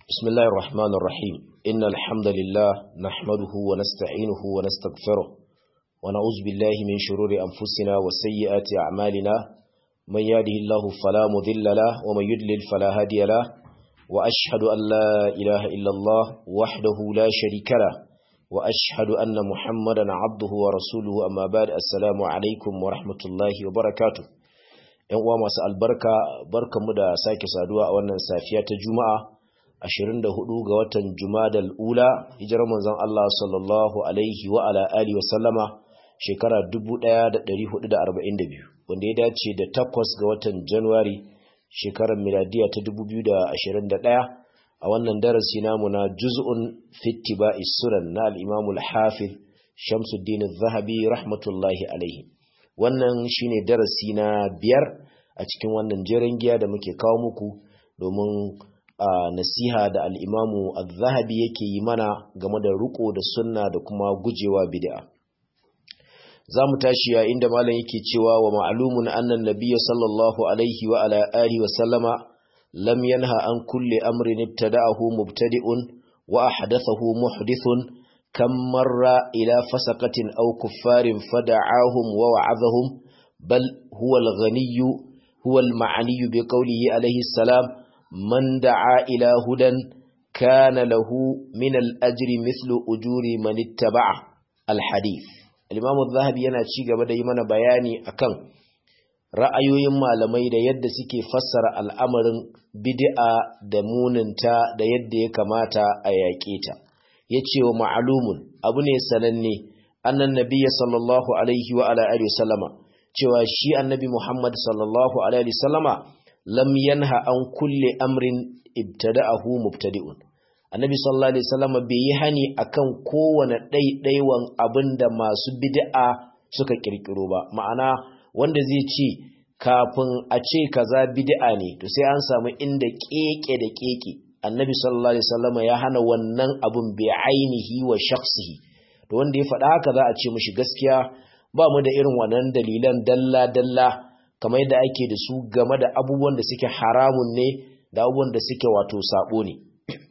بسم الله الرحمن الرحيم إن الحمد لله نحمده ونستعينه ونستغفره ونعوذ بالله من شرور أنفسنا وسيئات أعمالنا من يهده الله فلا مذل له ومن يدلل فلا هادي له وأشهد أن لا إله إلا الله وحده لا شريك له وأشهد أن محمدا عبده ورسوله أما بعد السلام عليكم ورحمة الله وبركاته ‘Yan uwa masu albarka, barkanmu da sake saduwa a wannan safiya ta Juma'a, 24 ga watan Jumadal Ula, hijirar manzon Allah sallallahu Alaihi wa ala alihi wa sallama shekara 1442, wanda ya dace da takwas ga watan Januwari shekarar miladiya ta 2021 a wannan darasi namu na juz'un fittiba sunan na al-Imam al-Hafiz Shamsuddin zahabi rahmatullahi alaihi. Wannan shine darasi na biyar a cikin wannan jeren giya da muke kawo muku domin Uh, nasiha da al'imamu al-zahabi yake yi mana game da riko da sunna da kuma gujewa bid'a. Za mu tashi ya inda malam yake cewa wa ma'alumun annan nabiya sallallahu alaihi wa ala alihi wa sallama lam yanha an kulle amrin ibtada'ahu mubtadi'un wa ahdathahu muhdithun kam marra ila fasaqatin aw kuffarin fada'ahum wa wa'adhahum bal huwa al-ghaniyyu huwa al-ma'niyyu bi qawlihi alayhi salam من دعا إلى هدى كان له من الأجر مثل أجور من اتبع الحديث الإمام الذهبي yana ci gaba da yi mana bayani akan ra'ayoyin malamai da yadda suke fassara al'amarin bid'a da muninta da yadda ya kamata a yaƙe ta yace wa ma'lumun abu ne sananne annan nabiyyi sallallahu alaihi wa ala alihi wasallama cewa shi annabi Muhammad sallallahu alaihi wasallama lam yanha an kulle amrin ibtada'ahu mubtadi'un annabi sallallahu alaihi wasallam bai yi hani akan kowane ɗaiɗaiwan abinda masu bid'a suka kirkiro ba ma'ana wanda zai ce kafin a ce kaza bid'a ne to sai an samu inda keke da keke annabi sallallahu alaihi wasallam ya hana wannan abun bi ainihi wa shakhsihi to wanda ya faɗa haka za a ce mishi gaskiya ba mu da irin wannan dalilan dalla dalla kamar yadda ake da su game da abubuwan da suke haramun ne da abubuwan da suke wato sabo ne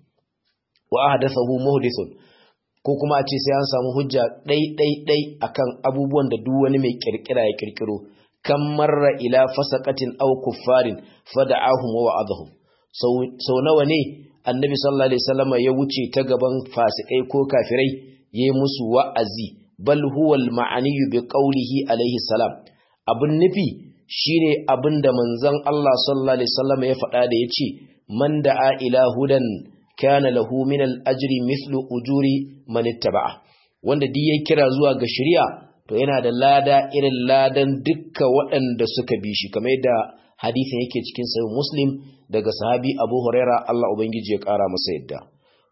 wa ahdathahu muhdithun ko kuma a ce sai an samu hujja dai dai dai akan abubuwan da duk wani mai kirkira ya kirkiro kan marra ila fasaqatin aw kuffarin fada'ahum wa wa'adhum sau nawa ne annabi sallallahu alaihi wasallam ya wuce ta gaban fasikai ko kafirai yayi musu wa'azi bal huwa al-ma'ani bi qawlihi alaihi salam abun nufi shine abinda manzon Allah sallallahu alaihi wasallam ya faɗa da yace man da'a ila hudan kana lahu min al-ajri mithlu ujuri man ittaba'a wanda duk ya kira zuwa ga shari'a to yana da lada irin ladan dukka waɗanda suka bi shi kamar yadda hadisin yake cikin sahih muslim daga sahabi Abu Huraira Allah ubangiji ya kara masa yadda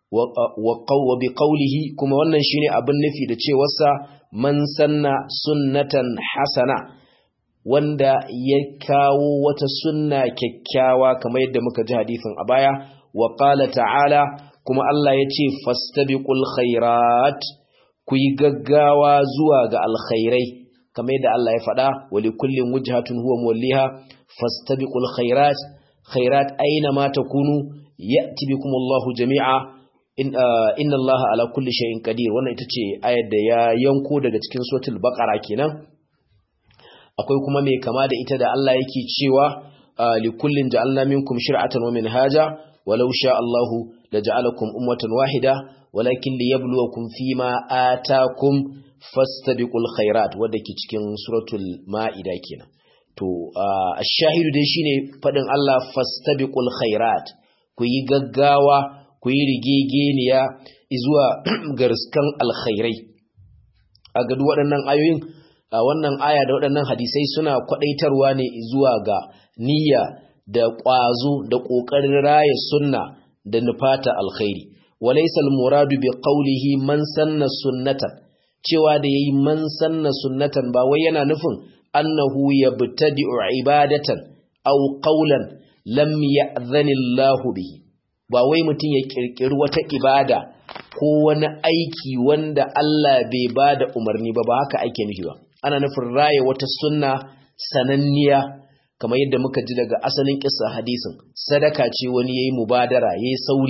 wa bi qawlihi kuma wannan shine abin nufi da cewarsa man sanna sunnatan hasana wanda ya kawo wata sunna kyakkyawa kamar yadda muka ji hadisin a baya wa qala ta'ala kuma Allah ya ce fastabiqul khairat ku yi gaggawa zuwa ga alkhairai kamar yadda Allah ya faɗa wa likullin wujhatun huwa muwalliha fastabiqul khairat khairat aina ma takunu ya'ti bikumullahu jami'a inna Allah ala kulli shay'in qadir wannan ita ce ayar da ya yanko daga cikin suratul baqara kenan akwai kuma mai kama da ita da Allah yake cewa likullin ja'alna minkum shir'atan wa minhaja walau sha Allahu laja'alakum ummatan wahida walakin liyabluwakum fima atakum fastabiqul khairat wanda ke cikin suratul maida kenan to ash-shahidu dai shine fadin Allah fastabiqul khairat ku yi gaggawa ku yi rigegeniya zuwa garskan alkhairai a ga waɗannan ayoyin a wannan aya da waɗannan hadisai suna kwaɗaitarwa ne zuwa ga niyya da ƙwazo da ƙoƙarin raya sunna da nufata alkhairi walaysa almuradu bi qawlihi man sanna sunnatan cewa da yayi man sanna sunnatan ba wai yana nufin annahu yabtadi'u ibadatan aw qawlan lam ya'dhani Allah bihi ba wai mutum ya kirkiri wata ibada ko wani aiki wanda Allah bai bada umarni ba ba haka ake nufi ba ana nufin raya wata sunna sananniya kamar yadda muka ji daga asalin kissa hadisin sadaka ce wani yayi mubadara yayi sauri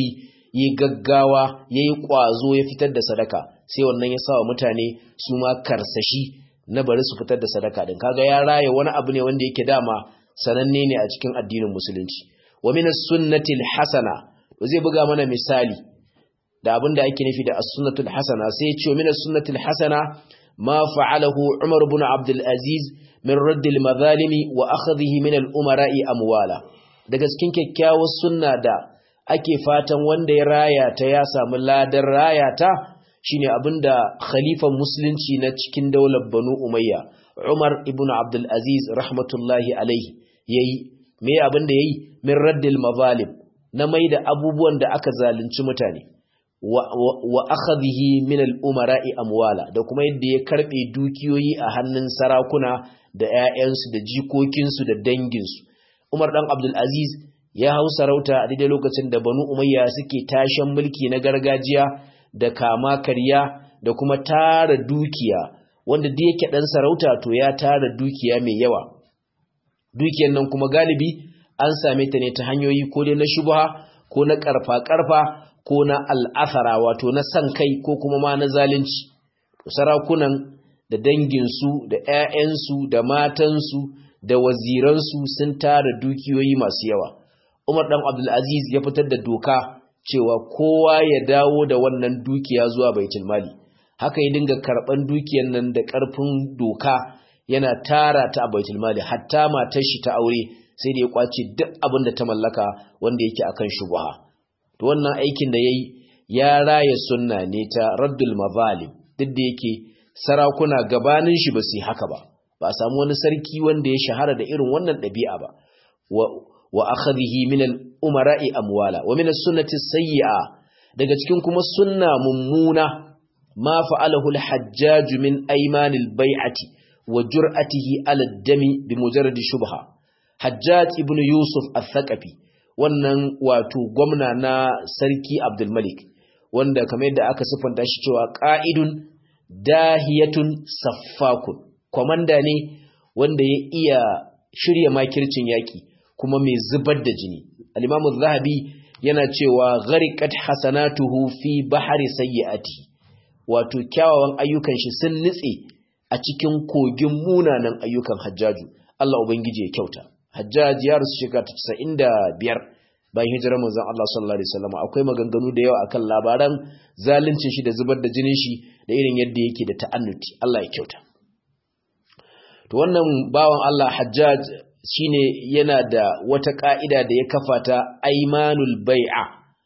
yi gaggawa yayi kwazo ya fitar da sadaka sai wannan ya sawa mutane su ma karsashi na bari su fitar da sadaka din kaga ya raye wani abu ne wanda yake dama sananne ne a cikin addinin musulunci wa min as-sunnati al-hasana zai buga mana misali da abin da ake nufi da as-sunnatu al-hasana sai ya ce min as-sunnati al-hasana ma fa'alahu Umar ibn Abdul Aziz min radd al-madhalimi wa akhdhihi min al-umara'i amwala daga cikin kyakkyawar sunna da ake fatan wanda ya raya ta ya samu ladan raya ta shine abinda khalifan musulunci na cikin daular Banu Umayya Umar ibn Abdul Aziz rahmatullahi alaihi yayi me abinda yayi min raddil mazalim na maida abubuwan da aka zalunci mutane wa, wa, wa akhadhihi min al-umara'i amwala da kuma yadda ya karbe dukiyoyi a hannun sarakuna da ƴaƴansu da jikokinsu da danginsu Umar dan Abdul Aziz ya hau sarauta a daidai lokacin da Banu Umayya suke tashan mulki na gargajiya da kama karya da kuma tara dukiya wanda da yake dan sarauta to ya tara dukiya mai yawa dukiyar nan kuma galibi an same ta ne ta hanyoyi ko dai na shubha ko na karfa karfa ko na al'athara wato na san kai ko kuma ma na zalunci to sarakunan da danginsu da 'ya'yansu da matansu da waziransu sun tara dukiyoyi masu yawa Umar dan Abdul Aziz ya fitar da doka cewa kowa ya dawo da wannan dukiya zuwa baitul mali haka ya dinga karban dukiyar nan da karfin doka yana tara ta a baitul mali hatta matar shi ta aure sai da ya kwace duk abin da ta mallaka wanda yake akan shubha to wannan aikin da yayi ya raya sunna ne ta raddul mazalim duk da yake sarakuna gabanin shi ba su haka ba ba samu wani sarki wanda ya shahara da irin wannan ɗabi'a ba wa akhadhihi min al-umara'i amwala wa min as-sunnati sayyi'a daga cikin kuma sunna mummuna ma fa'alahu al-hajjaj min ayman al-bai'ati wa jur'atihi ala ad-dami bi mujarrad shubha hajjaj ibn yusuf al-thaqafi wannan wato gwamna na sarki abdul malik wanda kamar yadda aka sifanta shi cewa qa'idun dahiyatun saffakun komanda ne wanda ya iya shirya makircin yaki kuma mai zubar da jini al-imamu zahabi yana cewa ghariqat hasanatuhu fi bahri sayyiati wato kyawawan ayyukan shi sun nitse a cikin kogin munanan ayyukan hajjaju Allah ubangiji ya kyauta hajjaj ya rusu shekara 95 bayan hijirar manzon Allah sallallahu alaihi wasallam akwai maganganu da yawa akan labaran zaluncin shi da zubar da jinin shi da irin yadda yake da ta'annuti Allah ya kyauta to wannan bawan Allah hajjaj shine yana da wata ka'ida da ya kafa ta aimanul bai'a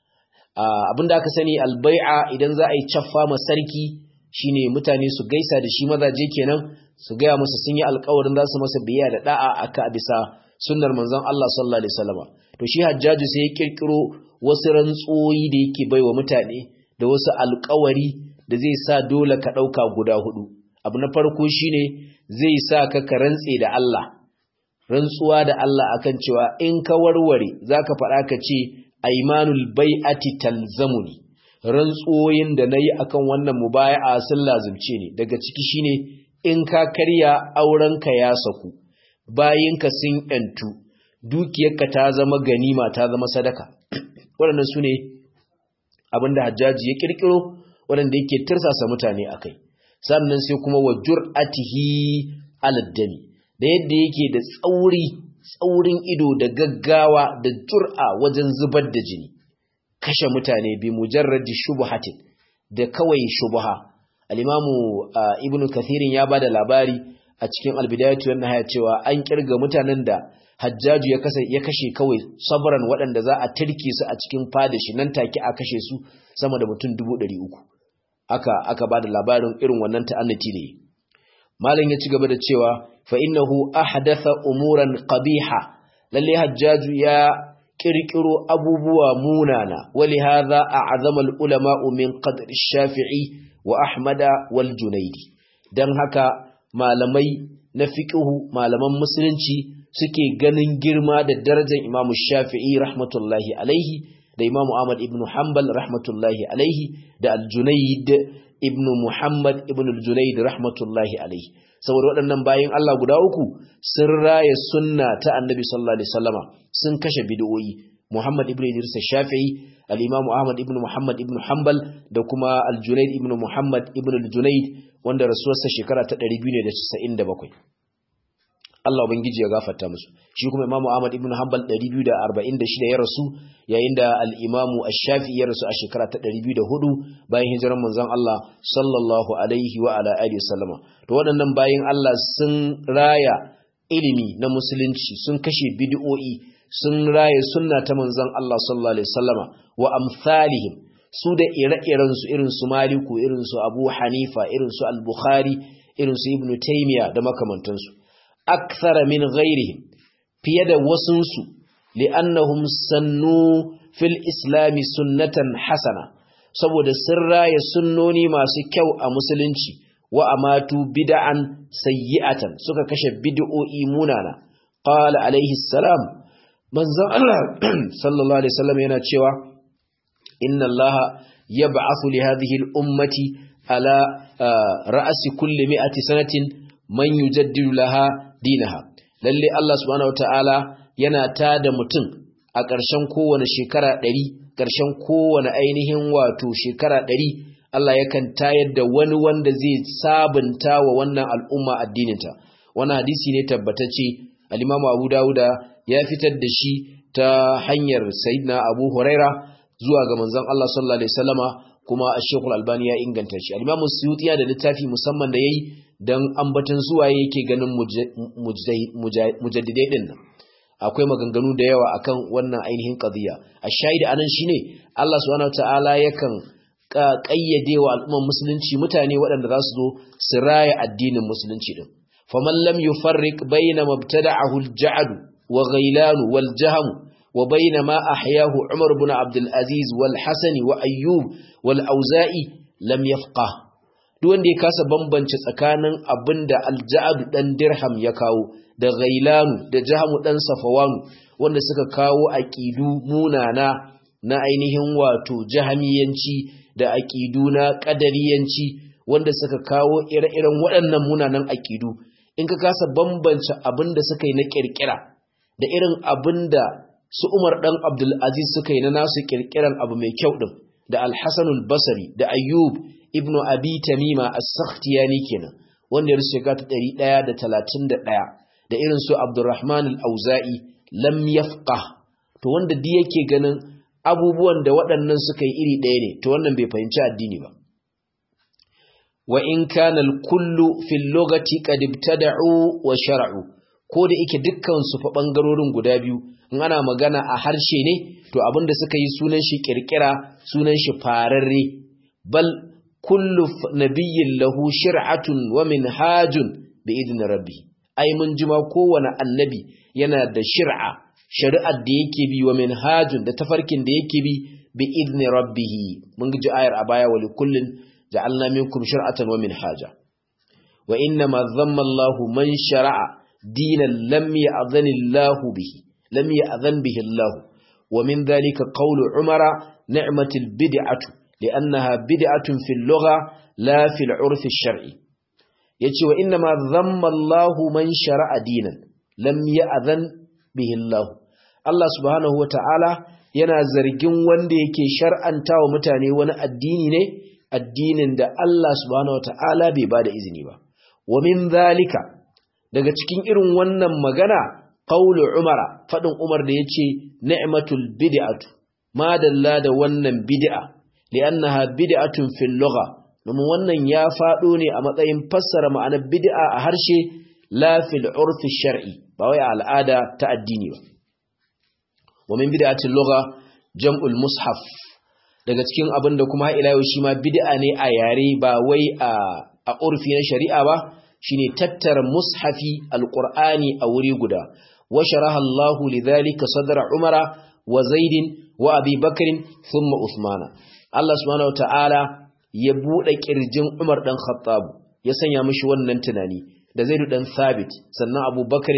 abinda aka sani albai'a idan za a yi caffa ma sarki shine mutane su gaisa da shi mazaje kenan su gaya musu sun yi alkawarin za su masa biya da da'a aka bisa sunnar manzon Allah sallallahu alaihi wasallam to shi hajjaju sai ya kirkiro wasu rantsoyi da yake baiwa mutane da wasu alkawari da zai sa dole ka dauka guda hudu abu na farko shine zai sa ka ka rantse da Allah rantsuwa da Allah akan cewa in ka warware zaka faɗa ka ce aimanul bai'ati talzamuni rantsuwoyin da nayi akan wannan mubaya'a sun lazimce ni daga ciki shine in ka karya aurenka ya saku bayinka sun yantu dukiyarka ta zama ganima ta zama sadaka waɗannan su ne abinda hajjaji ya kirkiro waɗanda yake tirsasa mutane akai sannan sai kuma wa jur'atihi aladdami da yadda yake da tsauri tsaurin ido da gaggawa da jur'a wajen zubar da jini kashe mutane bi mujarradi shubhatin da kawai shubha al-imamu ibnu kathirin ya bada labari a cikin albidayatu wan nihaya cewa an kirga mutanen da hajjaju ya kasa ya kashe kawai sabran waɗanda za a tirke su a cikin fadashi nan take a kashe su sama da mutum 300 aka aka bada labarin irin wannan ta'annati ne malam ya ci gaba da cewa fa innahu ahdatha umuran qabiha lalle hajjaju ya kirkiro abubuwa munana wali hadha a'zama ulama min qadr shafii wa ahmada wal junaidi dan haka malamai na fiqhu malaman musulunci suke ganin girma da darajar imam shafi'i rahmatullahi alaihi da imam ahmad ibn hanbal rahmatullahi alaihi da al-junaid ibn muhammad ibn al-junaid rahmatullahi alaihi saboda waɗannan bayin Allah guda uku sun raya sunna ta annabi sallallahu alaihi wasallama sun kashe bid'o'i Muhammad ibn Idris Shafi'i al-Imam Ahmad ibn Muhammad ibn Hanbal da kuma al-Junayd ibn Muhammad ibn al-Junayd wanda rasuwarsa shekara ta 297 Allah ubangiji ya gafarta musu shi kuma Imam Ahmad ibn Hanbal 246 ya rasu yayin da al-Imam Ash-Shafi'i ya rasu a shekara ta 204 bayan hijirar manzon Allah sallallahu alaihi wa ala alihi wasallama to waɗannan bayin Allah sun raya ilimi na musulunci sun kashe bid'o'i sun raya sunna ta manzon Allah sallallahu alaihi wasallama wa amsalihim su da ire-iren su irin su Maliku irin su Abu Hanifa irin su Al-Bukhari irin su Ibn Taymiyyah da makamantansu akthara min ghairihim fiye da wasunsu li'annahum sannu fil islami sunnatan hasana saboda sun raya sunnoni masu kyau a musulunci wa amatu bid'an sayyi'atan suka kashe bid'o'i munana qala alaihi salam manzon Allah sallallahu alaihi wasallam yana cewa inna Allah yab'athu li hadhihi al-ummati ala ra'si kulli mi'ati sanatin man yujaddidu laha dinaha lalle Allah subhanahu wataala yana tada mutum a ƙarshen kowane shekara ɗari ƙarshen kowane ainihin wato shekara ɗari Allah yakan tayar da wani wanda zai sabunta wa wannan al'umma addininta wannan hadisi ne tabbatacce al-Imam Abu Dawuda ya fitar da shi ta hanyar Sayyidina Abu Huraira zuwa ga manzon Allah sallallahu alaihi wasallama kuma Sheikh Al-Albani ya inganta shi al-Imam Suyuti ya da littafi musamman da yayi dan ambaton suwaye yake ganin mujaddidai din nan akwai maganganu da yawa akan wannan ainihin qadiya ash-shahid anan shine Allah subhanahu wataala yakan kayyade wa al'umman musulunci mutane waɗanda za su zo su raya addinin musulunci din faman lam yufarriq bayna mabtada'ahu al-ja'd wa ghailan wal jahm wa bayna ma ahyahu Umar ibn Abdul Aziz wal Hasan wa Ayyub wal Auza'i lam yafqah duk wanda ya kasa bambance tsakanin abinda al-ja'd dan dirham ya kawo da ghailanu da jahamu dan safawanu wanda suka kawo aqidu munana na ainihin wato jahamiyanci da aqidu na qadariyanci wanda suka kawo ire-iren waɗannan munanan aqidu in ka kasa bambance abinda suka yi na kirkira da irin abinda su Umar dan Abdul Aziz suka yi na nasu kirkiran abu mai kyau din da Al-Hasan al-Basri da Ayyub ibn Abi Tamima as-Sakhtiyani kenan wanda ya rusu shekara ta 131 da irin su Abdurrahman al-Auza'i lam yafqah to wanda di yake ganin abubuwan da waɗannan suka yi iri ɗaya ne to wannan bai fahimci addini ba wa in kana al-kullu fil lughati qad ibtada'u wa shar'u ko da yake dukkan su fa bangarorin guda biyu in ana magana a harshe ne to abinda suka yi sunan shi kirkira sunan shi fararre bal kullu nabiyyin lahu shir'atun wa minhajun bi idni rabbi ai mun jima kowane annabi yana da shir'a shari'ar da yake bi wa minhajun da tafarkin da yake bi bi idni rabbih mun ji ayar a baya wa likullin ja'alna minkum shir'atan wa minhaja wa inna ma dhamma Allahu man shara'a dinan lam ya'dhan Allahu bihi lam ya'dhan bihi Allah wa min dhalika qawlu Umara ni'matil bid'atu li'annaha bid'atun fil lugha la fil 'urf ash-shar'i yace wa inna ma dhamma Allahu man shara'a dinan lam ya'dhan bihi Allah Allah subhanahu wa ta'ala yana zargin wanda yake shar'anta wa mutane wani addini ne addinin da Allah subhanahu wata'ala bai ba da izini ba wa min zalika daga cikin irin wannan magana qaulu umara fadin umar da yace ni'matul bid'atu madalla da wannan bid'a li'annaha bid'atun fil lugha domin wannan ya fado ne a matsayin fassara ma'anar bid'a a harshe la fil urfi shar'i ba wai al'ada ta addini ba wa min bid'atil lugha jam'ul mushaf daga cikin abin da kuma ila yau shi ma bid'a ne a yare ba wai a a urfi na shari'a ba shine tattara mushafi alqur'ani a wuri guda wa sharaha Allah lidhalika sadra umara wa zaid wa abi bakr thumma usmana Allah subhanahu wataala ya bude kirjin Umar dan Khattab ya sanya mishi wannan tunani da Zaid dan Thabit sannan Abu Bakr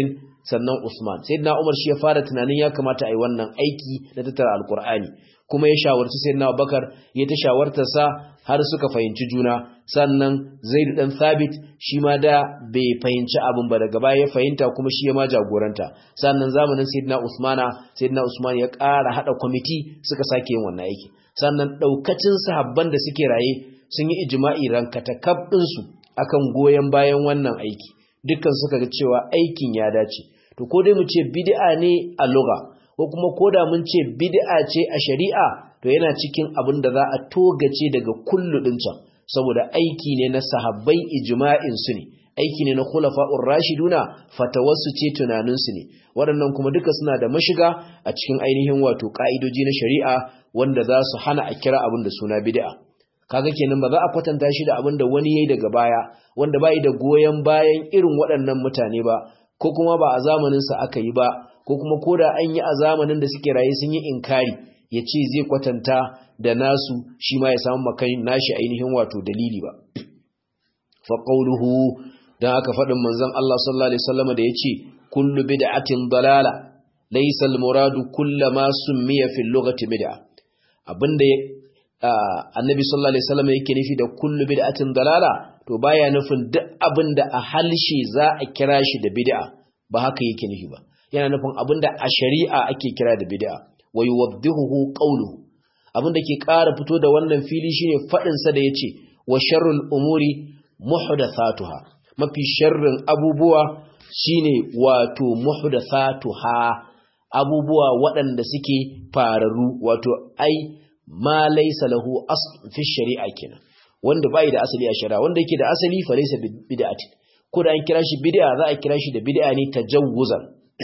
sannan Usman sayyidina Umar shi ya fara tunanin ya kamata a yi wannan aiki na tattara alkur'ani kuma ya shawarci sayyidina Abubakar ya ta shawartar sa har suka fahimci juna sannan Zaid dan Thabit shi ma da bai fahimci abin ba daga baya ya fahimta kuma shi ya ma jagoranta sannan zamanin sayyidina Usmana sayyidina Usman ya ƙara hada kwamiti suka sake yin wannan aiki sannan daukacin sahabban da suke raye sun yi ijma'i rankatakab din su akan goyen bayan wannan aiki dukkan suka ga cewa aikin ya dace to ko dai mu ce bid'a ne a lugha ko kuma koda mun ce bid'a ce a shari'a to yana cikin abin da za a togace daga kullu din can saboda aiki ne na sahabbai ijma'in su ne aiki ne na khulafa'ur rashiduna fatawassu ce tunanin su ne waɗannan kuma duka suna da mashiga a cikin ainihin wato ka'idoji na shari'a wanda za su hana a kira abin da suna bid'a kaga kenan ba za a kwatanta shi da abin da wani yayi daga baya wanda bai da goyen bayan irin waɗannan mutane ba ko kuma ba a zamanin sa aka yi ba ko kuma koda an yi a zamanin da suke raye sun yi inkari ya ce zai kwatanta da nasu shi ma ya samu makai nashi ainihin wato dalili ba fa qawluhu dan aka faɗin manzon Allah sallallahu alaihi wasallam da yace kullu bid'atin dalala laysa al-muradu kullu ma summiya fi al-lughati bid'a abinda annabi sallallahu alaihi wasallam yake nufi da kullu bid'atin dalala to baya nufin duk abinda a halshe za a kira shi da bid'a ba haka yake nufi ba yana nufin abinda a shari'a ake kira da bid'a wa yuwaddihuhu qawluhu abinda ke ƙara fito da wannan fili shine fadin sa da yace wa sharrul umuri muhdathatuha mafi sharrin abubuwa shine wato muhdathatuha abubuwa waɗanda suke fararu wato ai ma laysa lahu asl fi shari'a kenan wanda bai da asali a shari'a wanda yake da asali fa laysa bid'atin ko da an kira shi bid'a za a kira shi da bid'a ne tajawuzan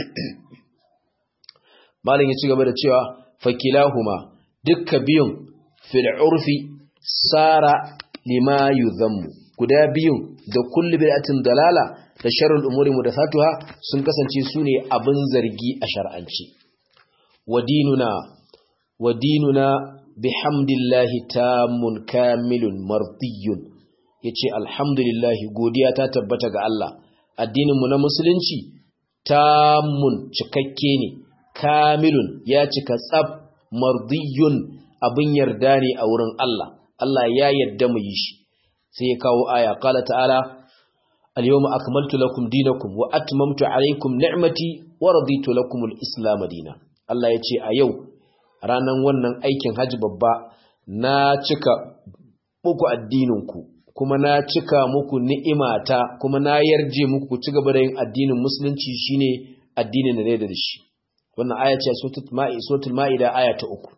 malam ya ci gaba da cewa fakilahuma dukka biyun fil urfi sara lima yuzammu guda biyun da kullu bid'atin dalala da sharrul umuri mudathatuha sun kasance sune abin zargi a shar'anci wadinuna wadinuna bihamdillahi tamun kamilun mardiyun yace alhamdulillahi godiya ta tabbata ga Allah addinin mu na musulunci tamun cikakke ne kamilun ya cika tsab mardiyun abin yarda ne a wurin Allah Allah ya yarda mu yi shi sai ya kawo aya qala ta'ala al-yawma akmaltu lakum dinakum wa atmamtu alaykum ni'mati wa raditu lakum al-islam dinan Allah ya ce a yau ranan wannan aikin haji babba na cika muku addininku kuma na cika muku ni'imata kuma na yarje muku ku ci gaba da yin addinin musulunci shine addinin da da shi wannan aya ce suratul ma'ida aya ta uku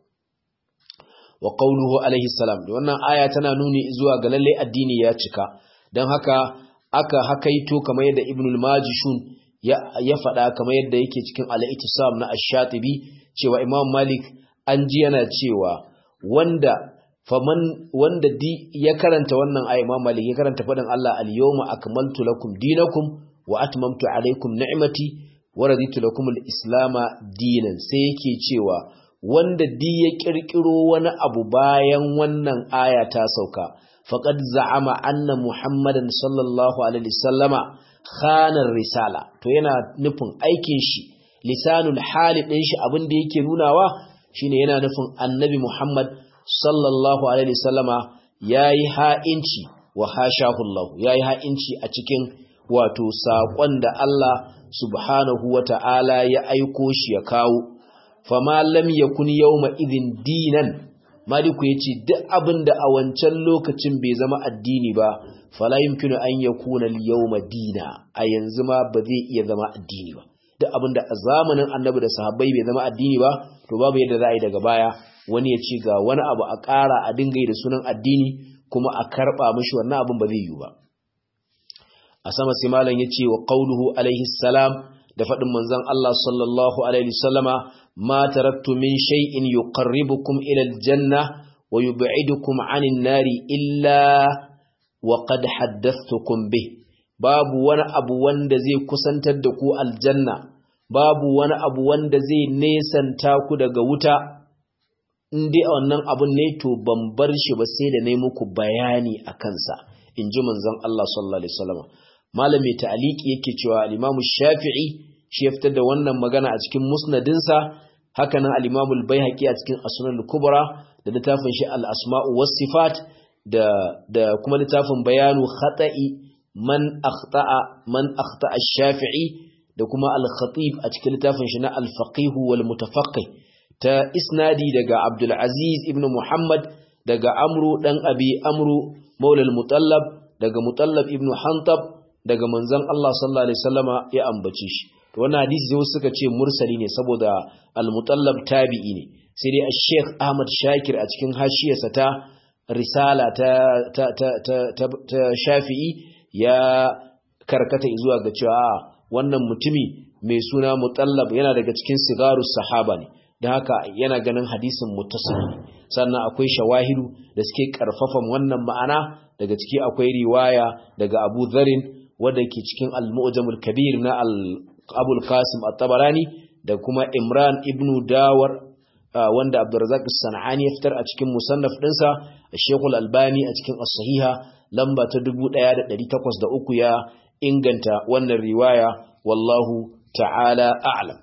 wa qawluhu alaihi salam wannan aya tana nuni zuwa ga lalle addini ya cika dan haka aka hakaito kamar yadda ibn al-majishun ya ya faɗa kamar yadda yake cikin al-ittisam na ash-shatibi cewa imam malik an ji yana cewa wanda faman wanda di ya karanta wannan aya imam malik ya karanta faɗin Allah al-yawma akmaltu lakum dinakum wa atmamtu alaykum ni'mati wa raditu lakum al-islama dinan sai yake cewa wanda di ya kirkiro wani abu bayan wannan aya ta sauka faqad za'ama anna muhammadan sallallahu alaihi wasallama khana risala to yana nufin aikin shi lisanul hali din shi abin da yake nunawa shine yana nufin annabi muhammad sallallahu alaihi wasallama yayi ha'inci wa hashahu Allah yayi ha'inci a cikin wato saƙon da Allah subhanahu wata'ala ya aiko shi ya kawo fama lam yakun yawma idhin dinan maliku yace duk abinda a wancan lokacin bai zama addini ba fala yumkinu an yakuna al-yawma dina a yanzu ma ba zai iya zama addini ba duk abinda a zamanin annabi da sahabbai bai zama addini ba to babu yadda za a yi daga baya wani ya ce ga wani abu a ƙara a dinga yi da sunan addini kuma a karɓa mishi wannan abin ba zai yiwu ba a sama sai malam ya ce wa qauluhu alaihi salam da faɗin manzon Allah sallallahu alaihi wasallama ma taraktu min shay'in yuqarribukum ila aljanna wa yub'idukum 'anil nari illa wa qad haddathtukum bih babu wani abu wanda zai kusantar da ku aljanna babu wani abu wanda zai nesanta ku daga wuta in dai wannan abun ne to ban bar shi ba sai da nayi muku bayani a kansa in ji manzon Allah sallallahu alaihi wasallam malami ta'aliki yake cewa al-Imam Shafi'i shi ya fitar da wannan magana a cikin musnadinsa haka nan al-Imam al-Baihaqi a cikin As-Sunan al-Kubra da littafin shi al-Asma'u was-Sifat da da kuma littafin Bayanu Khata'i man akhta'a man akhta'a ash-Shafi'i da kuma al-Khatib a cikin littafin shi na al-Faqih wal-Mutafaqqih ta isnadi daga Abdul Aziz ibn Muhammad daga Amru dan Abi Amru Maula al-Mutallab daga Mutallab ibn Hantab daga manzon Allah sallallahu alaihi wasallama ya ambace shi to wannan hadisi sai suka ce mursali ne saboda al-Mutallab tabi'i ne sai dai Sheikh Ahmad Shakir a cikin hashiyarsa ta risala ta ta ta ta, ta Shafi'i ya karkata zuwa ga cewa wannan mutumi mai suna Mutallab yana daga cikin sigarus sahaba ne da haka yana ganin hadisin muttasil sannan akwai shawahidu da suke karfafan wannan ma'ana daga ciki akwai riwaya daga Abu Dharrin wanda ke cikin Al-Mu'jamul Kabir na Al-Abul Qasim At-Tabarani da kuma Imran ibn Dawar wanda Abdurrazzaq As-Sanani ya fitar a cikin musannaf dinsa Sheikh Al-Albani a cikin As-Sahiha lamba ta 1803 ya inganta wannan riwaya wallahu ta'ala a'lam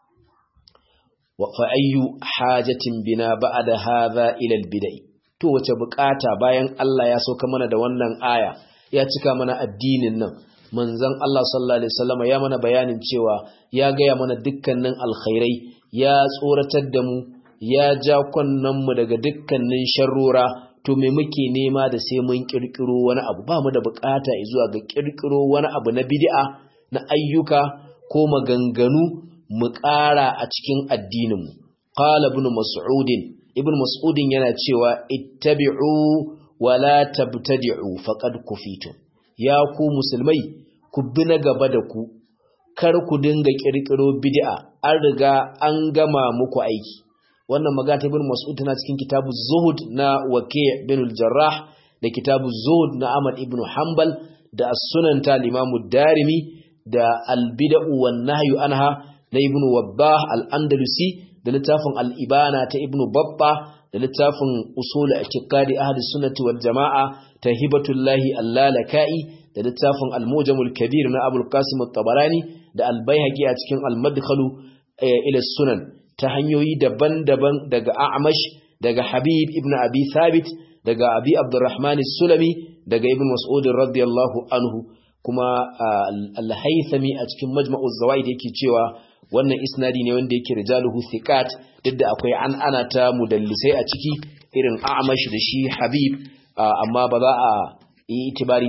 fa ayyu hajatin bina ba'da hadha ila al-bid'ah to wace bukata bayan Allah ya sauka mana da wannan aya ya cika mana addinin nan manzon Allah sallallahu alaihi wasallam ya mana bayanin cewa ya gaya mana dukkanin alkhairai ya tsoratar da mu ya ja kunnan mu daga dukkanin sharrora to me muke nema da sai mun kirkiro wani abu ba mu da bukata zuwa ga kirkiro wani abu na bid'a na ayyuka ko maganganu mu ƙara a cikin addininmu qala ibn mas'udin ibn mas'udin yana cewa ittabi'u wa la tabtadi'u faqad kufitum ya ku musulmai ku bi na gaba da ku kar ku dinga kirkiro bid'a an riga an gama muku aiki wannan magana ta ibn mas'ud tana cikin kitabu zuhud na waqi' bin al-jarrah da kitabu zuhud na ahmad ibn hanbal da as-sunan ta al-imam darimi da al-bid'u wan nahyu anha na ibn wabbah al-andalusi da littafin al-ibana ta ibn babba da littafin usul i'tiqadi ahli sunnati wal jamaa ta hibatullahi al-lalaka'i da littafin al-mujamul kabir na abul qasim at-tabarani da al-baihaqi a cikin al-madkhalu ila sunan ta hanyoyi daban-daban daga a'mash daga habib ibn abi thabit daga abi abdurrahman as-sulami daga ibn mas'ud radiyallahu anhu kuma al-haythami a cikin majma'u zawaid yake cewa wannan isnadi ne wanda yake rijaluhu thiqat duk da akwai an ana ta mudallisai a ciki irin a'mash da shi habib amma ba za a yi itibari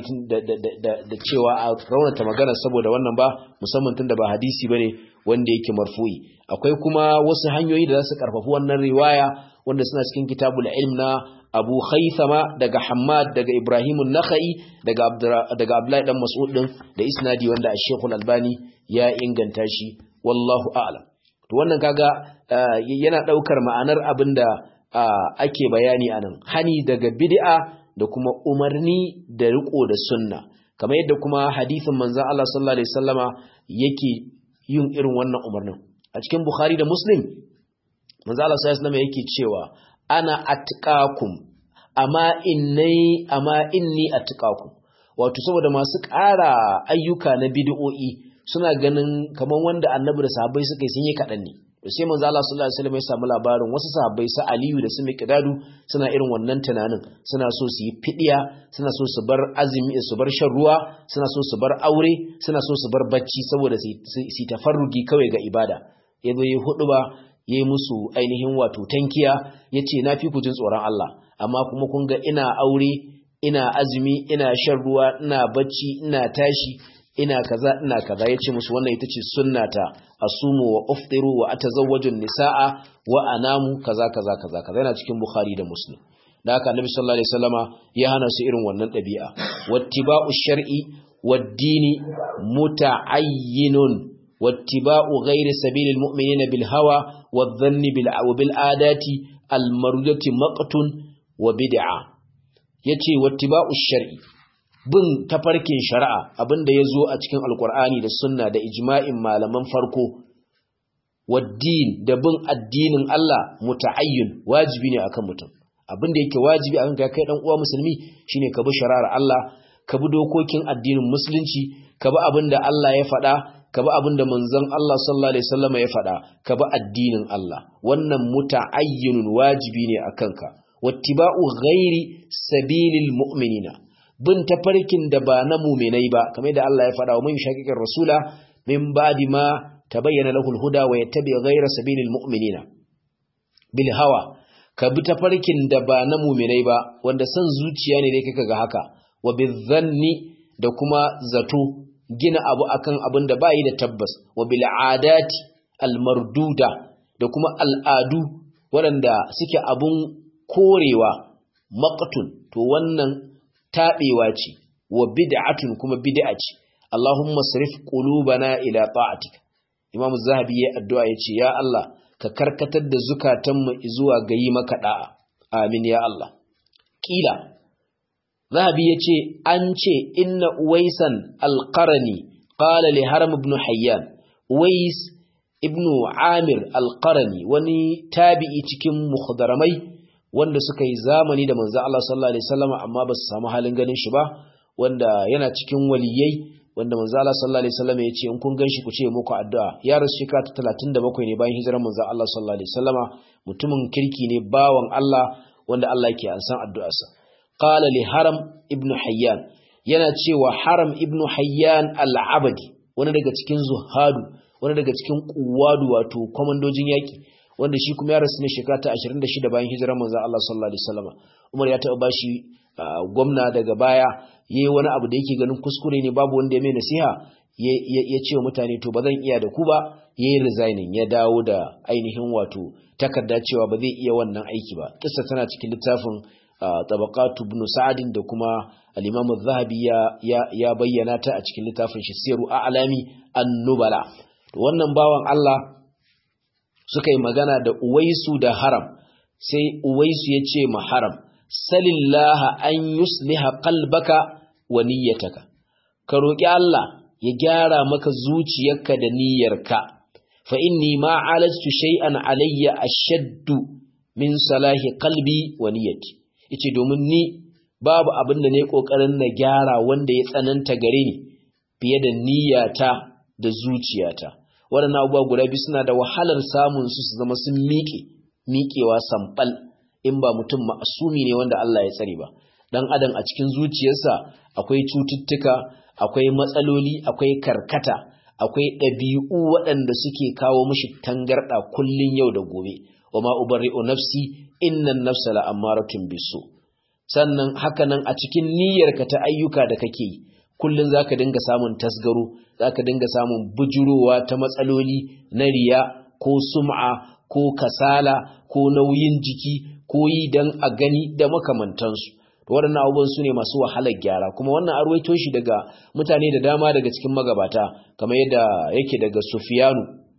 da cewa a raunata magana saboda wannan ba musamman tun da ba hadisi bane wanda yake marfu'i akwai kuma wasu hanyoyi da za su karfafi wannan riwaya wanda suna cikin kitabul ilm na Abu Khaythama daga Hammad daga Ibrahim an-Nakhai daga daga Abdullahi dan Mas'ud din da isnadi wanda Sheikh Al-Albani ya inganta shi wallahu a'lam to wannan kaga yana daukar ma'anar abinda ake bayani anan hani daga bid'a da kuma umarni da riko da sunna kamar yadda kuma hadisin manzon Allah sallallahu alaihi wasallama yake yin irin wannan umarnin a cikin Bukhari da Muslim manzon Allah sallallahu alaihi wasallama yake cewa ana atqakum amma inni amma inni atqakum wato saboda masu ƙara ayyuka na bid'o'i suna ganin kaman wanda annabi da sahabbai suka yi sun yi kaɗan ne to sai manzo Allah sallallahu alaihi wasallam ya samu labarin wasu sahabbai su Aliyu da su Miqdadu suna irin wannan tunanin suna so su yi fidiya suna so su bar azumi su bar shan ruwa suna so su bar aure suna so su bar bacci saboda su tafarrugi kawai ga ibada yazo yi hudu ba yayi musu ainihin wato tankiya yace na fi ku jin tsoron Allah amma kuma kun ga ina aure ina azumi ina shan ruwa ina bacci ina tashi ina kaza ina kaza yace musu wannan ita ce sunnata asumu wa uftiru wa atazawwaju nisaa wa anamu kaza kaza kaza kaza yana cikin bukhari da muslim da haka annabi sallallahu alaihi wasallama ya hana su irin wannan dabi'a wattiba'u shar'i wad-dini muta'ayyinun wattiba'u ghairi sabilil mu'minina bil hawa wadh-dhanni bil bil adati al-marudati maqtun wa bid'a yace wattiba'u shar'i bin tafarkin shari'a abinda ya zo a cikin alkur'ani da sunna da ijma'in malaman farko waddin da bin addinin Allah muta'ayyun wajibi ne akan mutum abinda yake wajibi akan kai dan uwa musulmi shine ka bi shari'ar Allah ka bi dokokin addinin musulunci ka bi abinda Allah ya faɗa ka bi abin da manzon Allah sallallahu alaihi wasallam ya faɗa ka bi addinin Allah wannan muta'ayyinun wajibi ne akan ka wattiba'u ghairi sabilil mu'minina bin tafarkin da ba na mu'minai ba kamar da Allah ya faɗa wa mun shaqiqir rasula min ba'di ma tabayyana lahul huda wa yattabi ghaira sabilil mu'minina bil hawa ka bi tafarkin da ba na mu'minai ba wanda san zuciya ne dai kaka ga haka wa bizanni da kuma zato gina abu akan abin da bayi da tabbas wa bil adati al marduda da kuma al'adu waɗanda suke abun korewa maqtun to wannan tabewa ce wa bid'atun kuma bid'a ce Allahumma sarif qulubana ila ta'atika Imam Zahabi ya addu'a yace ya Allah ka karkatar da zukatanmu zuwa ga yi maka da'a amin ya Allah kila Zahabi ya ce, An ce, Inna Uwaisan alƙarani, ƙala li Haram ibn Hayyan, Uwais ibn Amir alƙarani, wani tabi'i cikin mukhdaramai wanda suka yi zamani da manzo Allah sallallahu Alaihi wasallama amma ba su samu halin ganin shi ba, wanda yana cikin waliyai, wanda manzo Allah sallallahu Alaihi wasallama ya ce, In kun gan shi ku ce muku addu'a, ya rasu shekara ta talatin da bakwai ne bayan hijirar manzo Allah sallallahu Alaihi wasallama, mutumin kirki ne bawan Allah wanda Allah ke ansan addu'arsa. qala li haram ibn hayyan yana cewa haram ibn hayyan al-abadi wani daga cikin zuhadu wani daga cikin kuwadu wato komandojin yaki wanda shi kuma ya rasu ne shekara ta 26 bayan hijirar manzon Allah sallallahu alaihi wasallam Umar ya taɓa bashi gwamna daga baya yayi wani abu da yake ganin kuskure ne babu wanda ya mai nasiha ya ce wa mutane to ba zan iya da ku ba yayi resigning ya dawo da ainihin wato takarda cewa ba zai iya wannan aiki ba kissa tana cikin littafin tabaqatu ibn sa'd da kuma al-imam az-zahabi ya ya bayyana ta a cikin littafin shi siru a'lami an-nubala to wannan bawan Allah suka yi magana da uwaisu da haram sai uwaisu ya ce ma haram salillaha an yusliha qalbaka wa niyyataka ka roki Allah ya gyara maka zuciyarka da niyyarka fa inni ma alajtu shay'an alayya ashaddu min salahi qalbi wa niyyati yace domin ni babu abin da ne kokarin na gyara wanda ya tsananta gare ni fiye da niyyata da zuciyata waɗannan abubuwa guda biyu suna da wahalar samun su su zama sun miƙe miƙewa sambal in ba mutum ma'asumi ne wanda Allah ya tsare ba dan adam a cikin zuciyarsa akwai cututtuka akwai matsaloli akwai karkata akwai ɗabi'u waɗanda suke kawo mishi tangarɗa kullun yau da gobe wa ma ubarri'u nafsi innan nafsa la'ammaratun bisu sannan hakanan a cikin niyyarka ta ayyuka da kake yi kullun zaka dinga samun tasgaro zaka dinga samun bujurowa ta matsaloli na riya ko sum'a ko kasala ko nauyin jiki ko yi dan a gani da makamantansu waɗannan abubuwan su ne masu wahalar gyara kuma wannan arwaito shi daga mutane da dama daga cikin magabata kamar yadda yake daga sufiyanu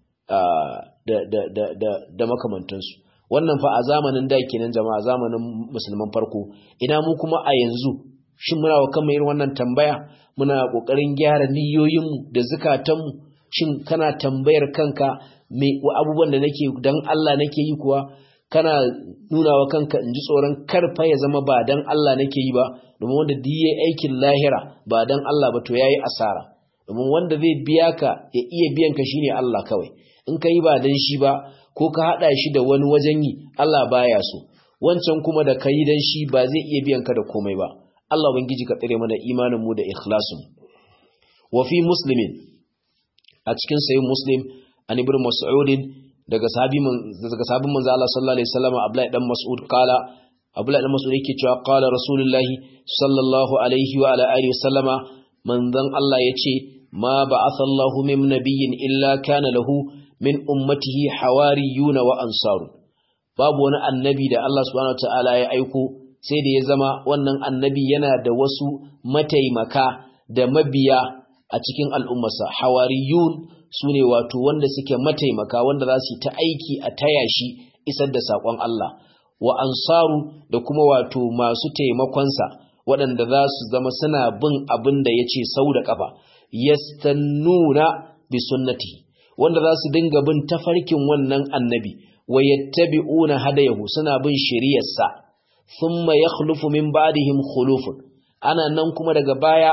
da makamantansu wannan fa a zamanin da kenan jama'a zamanin musulman farko ina mu kuma a yanzu shin muna wa kanmu irin wannan tambaya muna kokarin gyara niyoyinmu da zukatanmu shin kana tambayar kanka me abubuwan da nake dan Allah nake yi kuwa kana nuna wa kanka in ji tsoron karfa ya zama ba dan Allah nake yi ba domin wanda duk yayi aikin lahira ba dan Allah ba to yayi asara domin wanda zai biya ka ya iya biyan ka shine Allah kawai in ka yi ba dan shi ba ko ka hada shi da wani wajen yi Allah baya so wancan kuma da kai dan shi ba zai iya biyan ka da komai ba Allah ubangiji ka tsare mana imanin mu da ikhlasin wa fi muslimin a cikin sayin muslim an ibn mas'udin daga sahabi daga sahabin manzo Allah sallallahu alaihi wasallam Abdullahi dan Mas'ud kala Abdullahi dan Mas'ud yake cewa qala Rasulullahi sallallahu alaihi wa ala alihi wasallama manzon Allah yace ma ba'atha Allahu min nabiyyin illa kana lahu min ummatihi hawariyuna wa ansaru babu wani annabi da Allah subhanahu wataala ya aiko sai da ya zama wannan annabi yana da wasu mataimaka da mabiya a cikin al'ummarsa hawariyun su ne wato wanda suke mataimaka wanda za su yi ta aiki a taya shi isar da saƙon Allah wa ansaru da kuma wato masu taimakonsa waɗanda za su zama suna bin abin da ya ce sau da ƙafa yastannuna bi sunnati wanda za su dinga bin tafarkin wannan annabi wa yattabi'una hadayahu suna bin shari'arsa thumma yakhlufu min ba'dihim khulufun ana nan kuma daga baya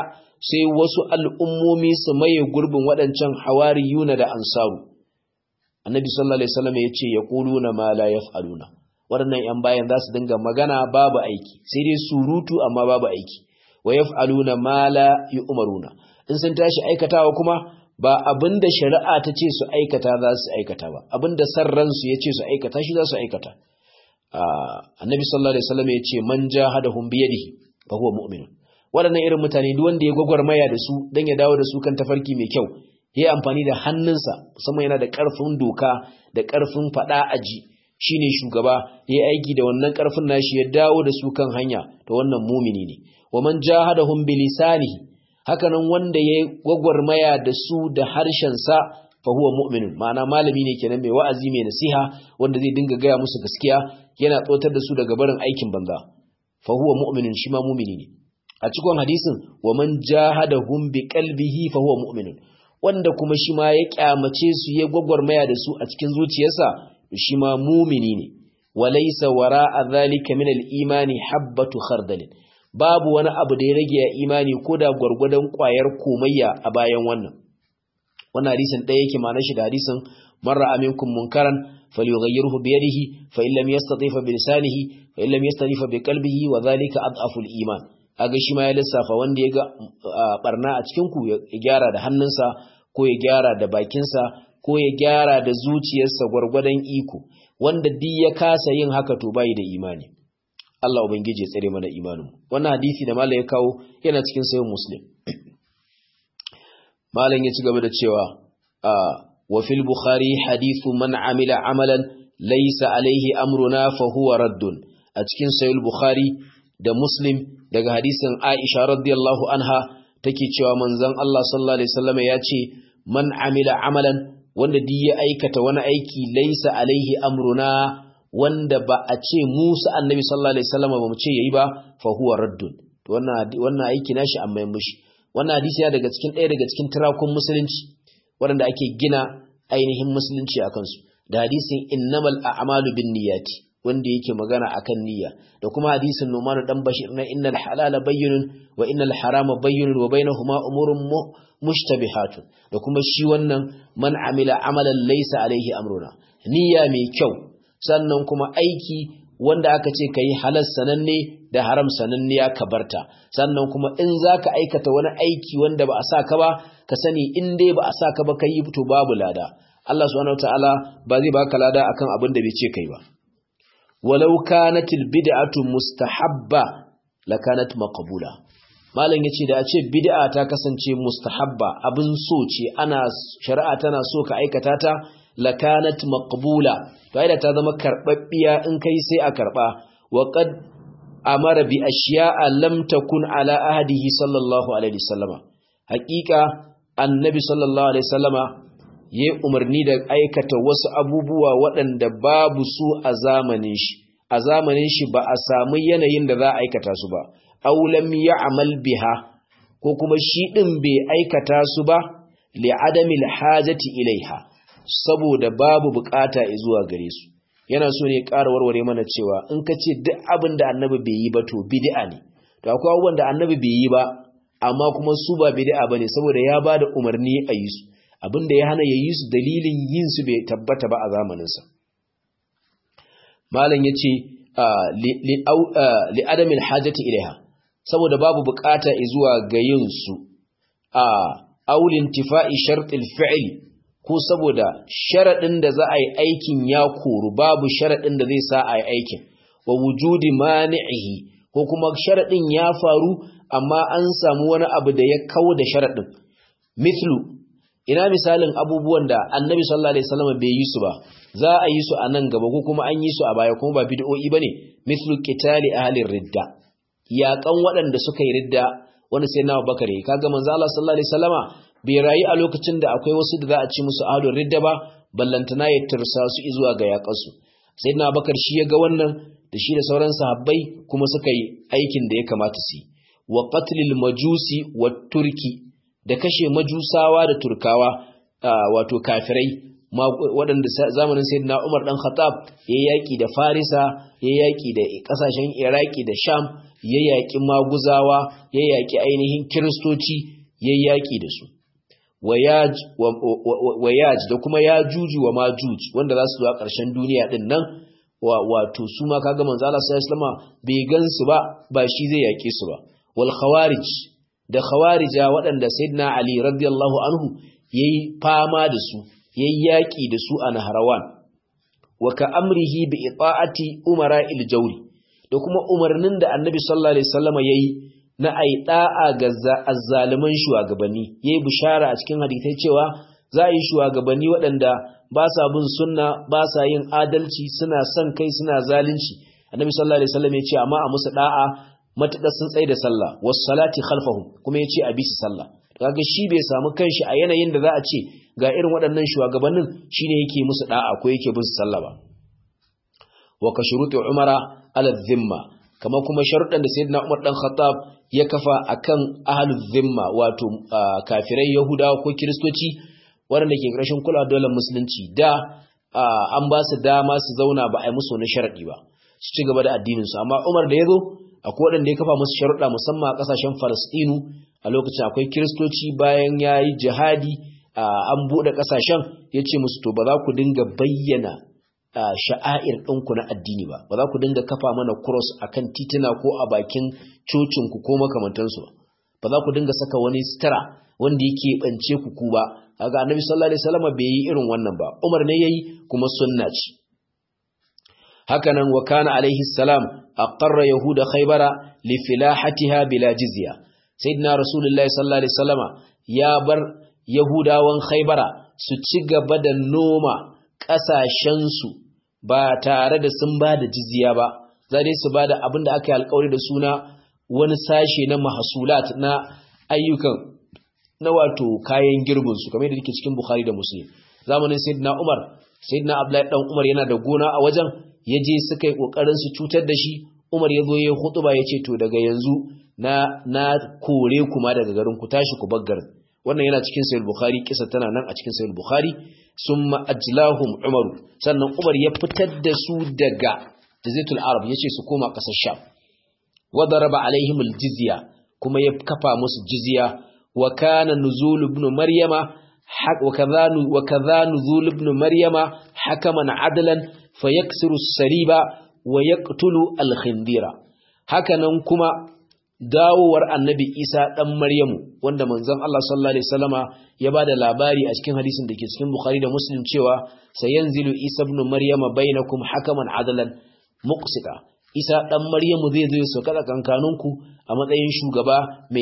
sai wasu al'ummomi su maye gurbin waɗancan hawariyuna da ansaru annabi sallallahu alaihi wasallam ya ce yaquluna ma la yaf'aluna waɗannan ‘yan bayan za su dinga magana babu aiki sai dai surutu amma babu aiki wa yaf'aluna ma la yu'maruna in sun tashi aikatawa kuma ba abinda shari'a ta ce su aikata za su aikata ba abinda san ransu ya ce su aikata shi za su aikata annabi sallallahu alaihi wasallam ya ce man jahadahum bi yadihi fa huwa mu'min waɗannan irin mutane duk wanda ya gwagwarmaya da su dan ya dawo da su kan tafarki mai kyau yayi amfani da hannunsa musamman yana da ƙarfin doka da ƙarfin faɗa aji shine shugaba yayi aiki da wannan ƙarfin nashi ya dawo da su kan hanya to wannan mumini ne wa man jahadahum bi lisanihi hakanan wanda yayi gwagwarmaya da su da harshen sa fa huwa mu'minun ma'ana malami ne kenan mai wa'azi mai nasiha wanda zai dinga gaya musu gaskiya yana tsotar da su daga barin aikin banza fa huwa mu'minun shi ma mumini ne a cikin hadisin wa man jahadahum bi qalbihi fa huwa mu'minun wanda kuma shi ma ya kyamace su ya gwagwarmaya da su a cikin zuciyarsa shi ma mumini ne walaysa wara'a dhalika min al-imani habbatu khardalin babu wani abu da ya rage ya imani ko da gwargwadon kwayar komayya a bayan wannan wannan hadisin ɗaya yake ma shi da hadisin marra aminkum munkaran falyughayyirhu bi yadihi fa in lam yastati fa bi lisanihi fa in lam yastati fa bi qalbihi wa dhalika adhafu al-iman aga shi ma ya lissafa wanda ya ga barna a cikin ku ya gyara da hannunsa ko ya gyara da bakinsa ko ya gyara da zuciyarsa gwargwadon iko wanda duk ya kasa yin haka to bai da imani Allah ubangiji ya tsare mana imanin wannan hadisi da malai ya kawo yana cikin sayin muslim malam ya ci gaba da cewa wa fil bukhari hadithu man amila amalan laysa alaihi amruna fa huwa raddun a cikin sayin bukhari da muslim daga hadisin aisha radiyallahu anha take cewa manzon Allah sallallahu alaihi wasallam ya ce man amila amalan wanda duk ya aikata wani aiki laisa alaihi amruna wanda ba a ce Musa annabi sallallahu alaihi wasallam ba mu ce yayi ba fa huwa raddun to wannan wannan aiki nashi amma yin mushi wannan hadisi ya daga cikin ɗaya daga cikin tirakun musulunci waɗanda ake gina ainihin musulunci a kansu da hadisin innamal a'malu binniyati wanda yake magana akan niyya da kuma hadisin Numan dan Bashir na innal halala bayyinun wa innal harama bayyinun wa bainahuma umurun mushtabihatun da kuma shi wannan man amila amalan laysa alaihi amruna niyya mai kyau sannan kuma aiki wanda aka ce kai halal sananne da haram sananne ya kabarta sannan kuma in zaka aikata wani aiki wanda ba a sa ka ba ka sani in dai ba a sa ka ba kai to babu lada Allah subhanahu wataala ba zai baka lada akan abin da bai ce kai ba walau kanatil bid'atu mustahabba lakanat maqbula malam yace da a ce bid'a ta kasance mustahabba abin so ce ana shari'a tana so ka aikata ta lakanat maqbula to ai da ta zama karbabbiya in kai sai a karba wa qad amara bi ashiya'a lam takun ala ahdihi sallallahu alaihi wasallama haqiqa annabi sallallahu alaihi wasallama yayi umarni da aikata wasu abubuwa waɗanda babu su a zamanin shi a zamanin shi ba a samu yanayin da za a aikata su ba aw lam ya'mal biha ko kuma shi din bai aikata su ba li adami hajati ilaiha saboda babu bukata zuwa gare su yana so ne ƙara warware mana cewa in ka ce duk abin da annabi bai yi ba to bid'a ne to akwai abubuwan da annabi bai yi ba amma kuma su ba bid'a bane saboda ya ba da umarni a yi su abin da ya hana ya yi su dalilin yin su bai tabbata ba a zamaninsa malam ya ce li adamin hajjati ilaiha saboda babu bukata zuwa ga yin su a aulin tifa'i shartil fi'li ko saboda sharaɗin da za a yi aikin ya koru babu sharaɗin da zai sa a yi aikin wa wujudi mani'ihi ko kuma sharaɗin ya faru amma an samu wani abu da ya kawo da sharaɗin mithlu ina misalin abubuwan da annabi sallallahu alaihi wasallam bai yi su ba za a yi su a nan gaba ko kuma an yi su a baya kuma ba bid'o'i bane mithlu qitali ahli ridda yaƙan waɗanda suka yi ridda wani sai na bakare kaga manzo Allah sallallahu alaihi wasallama bai rayu a lokacin da akwai wasu da za a ci musu ahli ridda ba ballantana ya tursa su zuwa ga yaƙan su sayyidina bakar shi ya ga wannan da shi da sauran sahabbai kuma suka yi aikin da ya kamata su yi wa qatlil majusi wa turki da kashe majusawa da turkawa wato kafirai waɗanda zamanin sayyidina Umar dan Khattab ya yaki da Farisa ya yaki da kasashen Iraki da Sham ya yaki Maguzawa ya yaki ainihin Kiristoci ya yaki da su wayaj da kuma ya juju wa majuj wanda za su zo a ƙarshen duniya din nan wato su ma kaga manzo Allah sallallahu alaihi bai gansu ba ba shi zai yake su ba wal khawarij da khawarija waɗanda sayyidina Ali radiyallahu anhu yayi fama da su yayi yaki da su a Nahrawan wa ka amrihi bi ita'ati umara il jawri da kuma umarnin da Annabi sallallahu alaihi wasallam yayi na ai da'a ga azzaliman shugabanni yayi bishara a cikin hadisai cewa za a yi shugabanni waɗanda ba sa bin sunna ba sa yin adalci suna son kai suna zalunci annabi sallallahu alaihi wasallam ya ce amma a musu da'a matuƙar sun tsaye da sallah was salati khalfahum kuma ya ce a bi su sallah kaga shi bai samu kanshi a yanayin da za a ce ga irin waɗannan shugabannin shine yake musu da'a ko yake bin su sallah ba wa ka shuruti umara ala dhimma kama kuma sharuɗan da sayyidina umar dan khattab ya kafa akan ahlul dhimma wato kafirai yahudawa ko kiristoci waɗanda ke ƙarshen kula dole musulunci da an ba su dama su zauna ba a yi musu wani sharaɗi ba su ci gaba da addininsu amma umar da ya zo akwai waɗanda ya kafa musu sharuɗa musamman a ƙasashen falastinu a lokacin akwai kiristoci bayan ya yi jihadi an buɗe ƙasashen ya ce musu to ba za ku dinga bayyana sha'air ɗinku na addini ba ba za ku dinga kafa mana cross a kan titina ko a bakin cocinku ko makamantansu ba ba za ku dinga saka wani sitara wanda yake ɓance ku ku ba kaga annabi sallallahu alaihi wasallam bai yi irin wannan ba Umar ne yayi kuma sunna ce hakanan wa kana alaihi salam aqarra yahuda khaybara li filahatiha bila jizya sayyidina rasulullahi sallallahu alaihi wasallam ya bar yahudawan khaybara su ci gaba da noma kasashen su ba tare da sun ba da jizya ba za dai su ba da abin da aka yi alkawari da suna wani sashe na mahasulat na ayyukan na wato kayan girbinsu kamar yadda yake cikin Bukhari da Muslim zamanin Sayyidina Umar Sayyidina Abdullahi dan Umar yana da gona a wajen ya je suka yi kokarin su cutar da shi Umar ya zo ya yi hutuba ya ce to daga yanzu na na kore kuma daga garin ku tashi ku bar garin wannan yana cikin Sahih Bukhari kisa tana nan a cikin Sahih Bukhari summa ajlahum Umar sannan Umar ya fitar da su daga Jazitul Arab yace su koma kasar Sham wa daraba alaihim aljizya kuma ya kafa musu jizya وكان نزول ابن مريم وكذا وكذا نزول ابن مريم حكما عدلا فيكسر السريب ويقتل الخندير hakanan kuma dawowar annabi Isa dan Maryamu wanda manzon Allah sallallahu alaihi wasallama ya bada labari a cikin hadisin da ke cikin Bukhari da Muslim cewa sayanzilu Isa ibn Maryama bainakum hakaman adalan muqsita isa ɗan maryamu zai zo su kada kankaninku a matsayin shugaba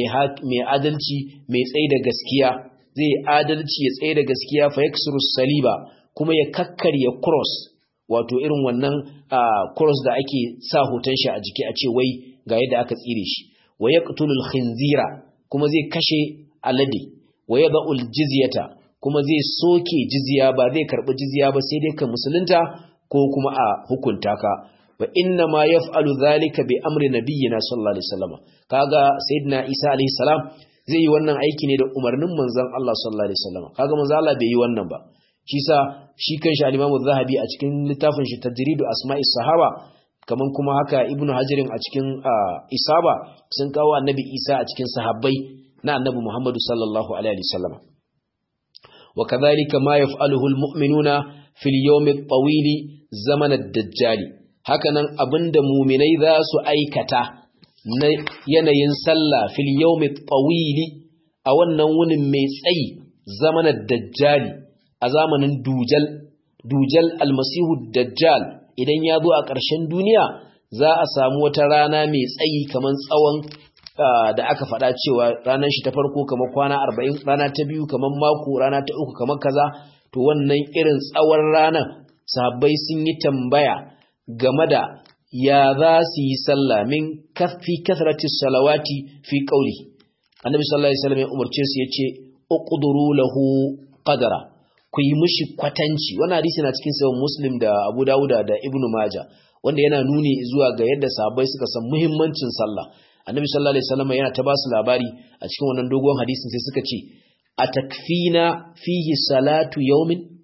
mai adalci mai tsaye da gaskiya zai adalci ya tsaye da gaskiya fa yaksuru saliba kuma ya kakkarya cross wato irin wannan cross da ake sa hoton shi a jiki a ce wai ga yadda aka tsire shi wa yaqtulul khinzira kuma zai kashe alade wa yad'ul jizyata kuma zai soke jizya ba zai karbi jizya ba sai dai ka musulunta ko kuma a hukunta ka wa inna ma yaf'alu dhalika bi amri nabiyyina sallallahu alaihi wasallam kaga sayyidina Isa alaihi salam zai yi wannan aiki ne da umarnin manzon Allah sallallahu alaihi wasallam kaga manzon Allah bai yi wannan ba shi sa shi kanshi al-Imam zahabi a cikin littafin shi Tajridu Asma'is Sahaba kaman kuma haka Ibn Hajarin a cikin Isaba sun kawo Annabi Isa a cikin sahabbai na Annabi Muhammad sallallahu alaihi wasallam wa kadhalika ma yaf'aluhu al-mu'minuna fil yawm at-tawil zaman ad-dajjal hakanan abinda mu'minai za su aikata na yanayin sallah fil yawm at-tawil a wannan wunin mai tsayi zaman ad-dajjal a zamanin dujal dujal almasihu dajjal idan ya zo a ƙarshen duniya za a samu wata rana mai tsayi kamar tsawon da aka faɗa cewa ranar shi ta farko kamar kwana arba'in rana ta biyu kamar mako rana ta uku kamar kaza to wannan irin tsawon ranar sahabbai sun yi tambaya game da ya za su yi sallah min kafi kasrati salawati fi qauli annabi sallallahu alaihi wasallam ya umarce su yace uqduru lahu qadara ku yi mishi kwatanci wannan hadisi na cikin sahih muslim da abu dauda da ibnu maja wanda yana nuni zuwa ga yadda sahabbai suka san muhimmancin sallah annabi sallallahu alaihi wasallam yana ta basu labari a cikin wannan dogon hadisin sai suka ce atakfina fihi salatu yawmin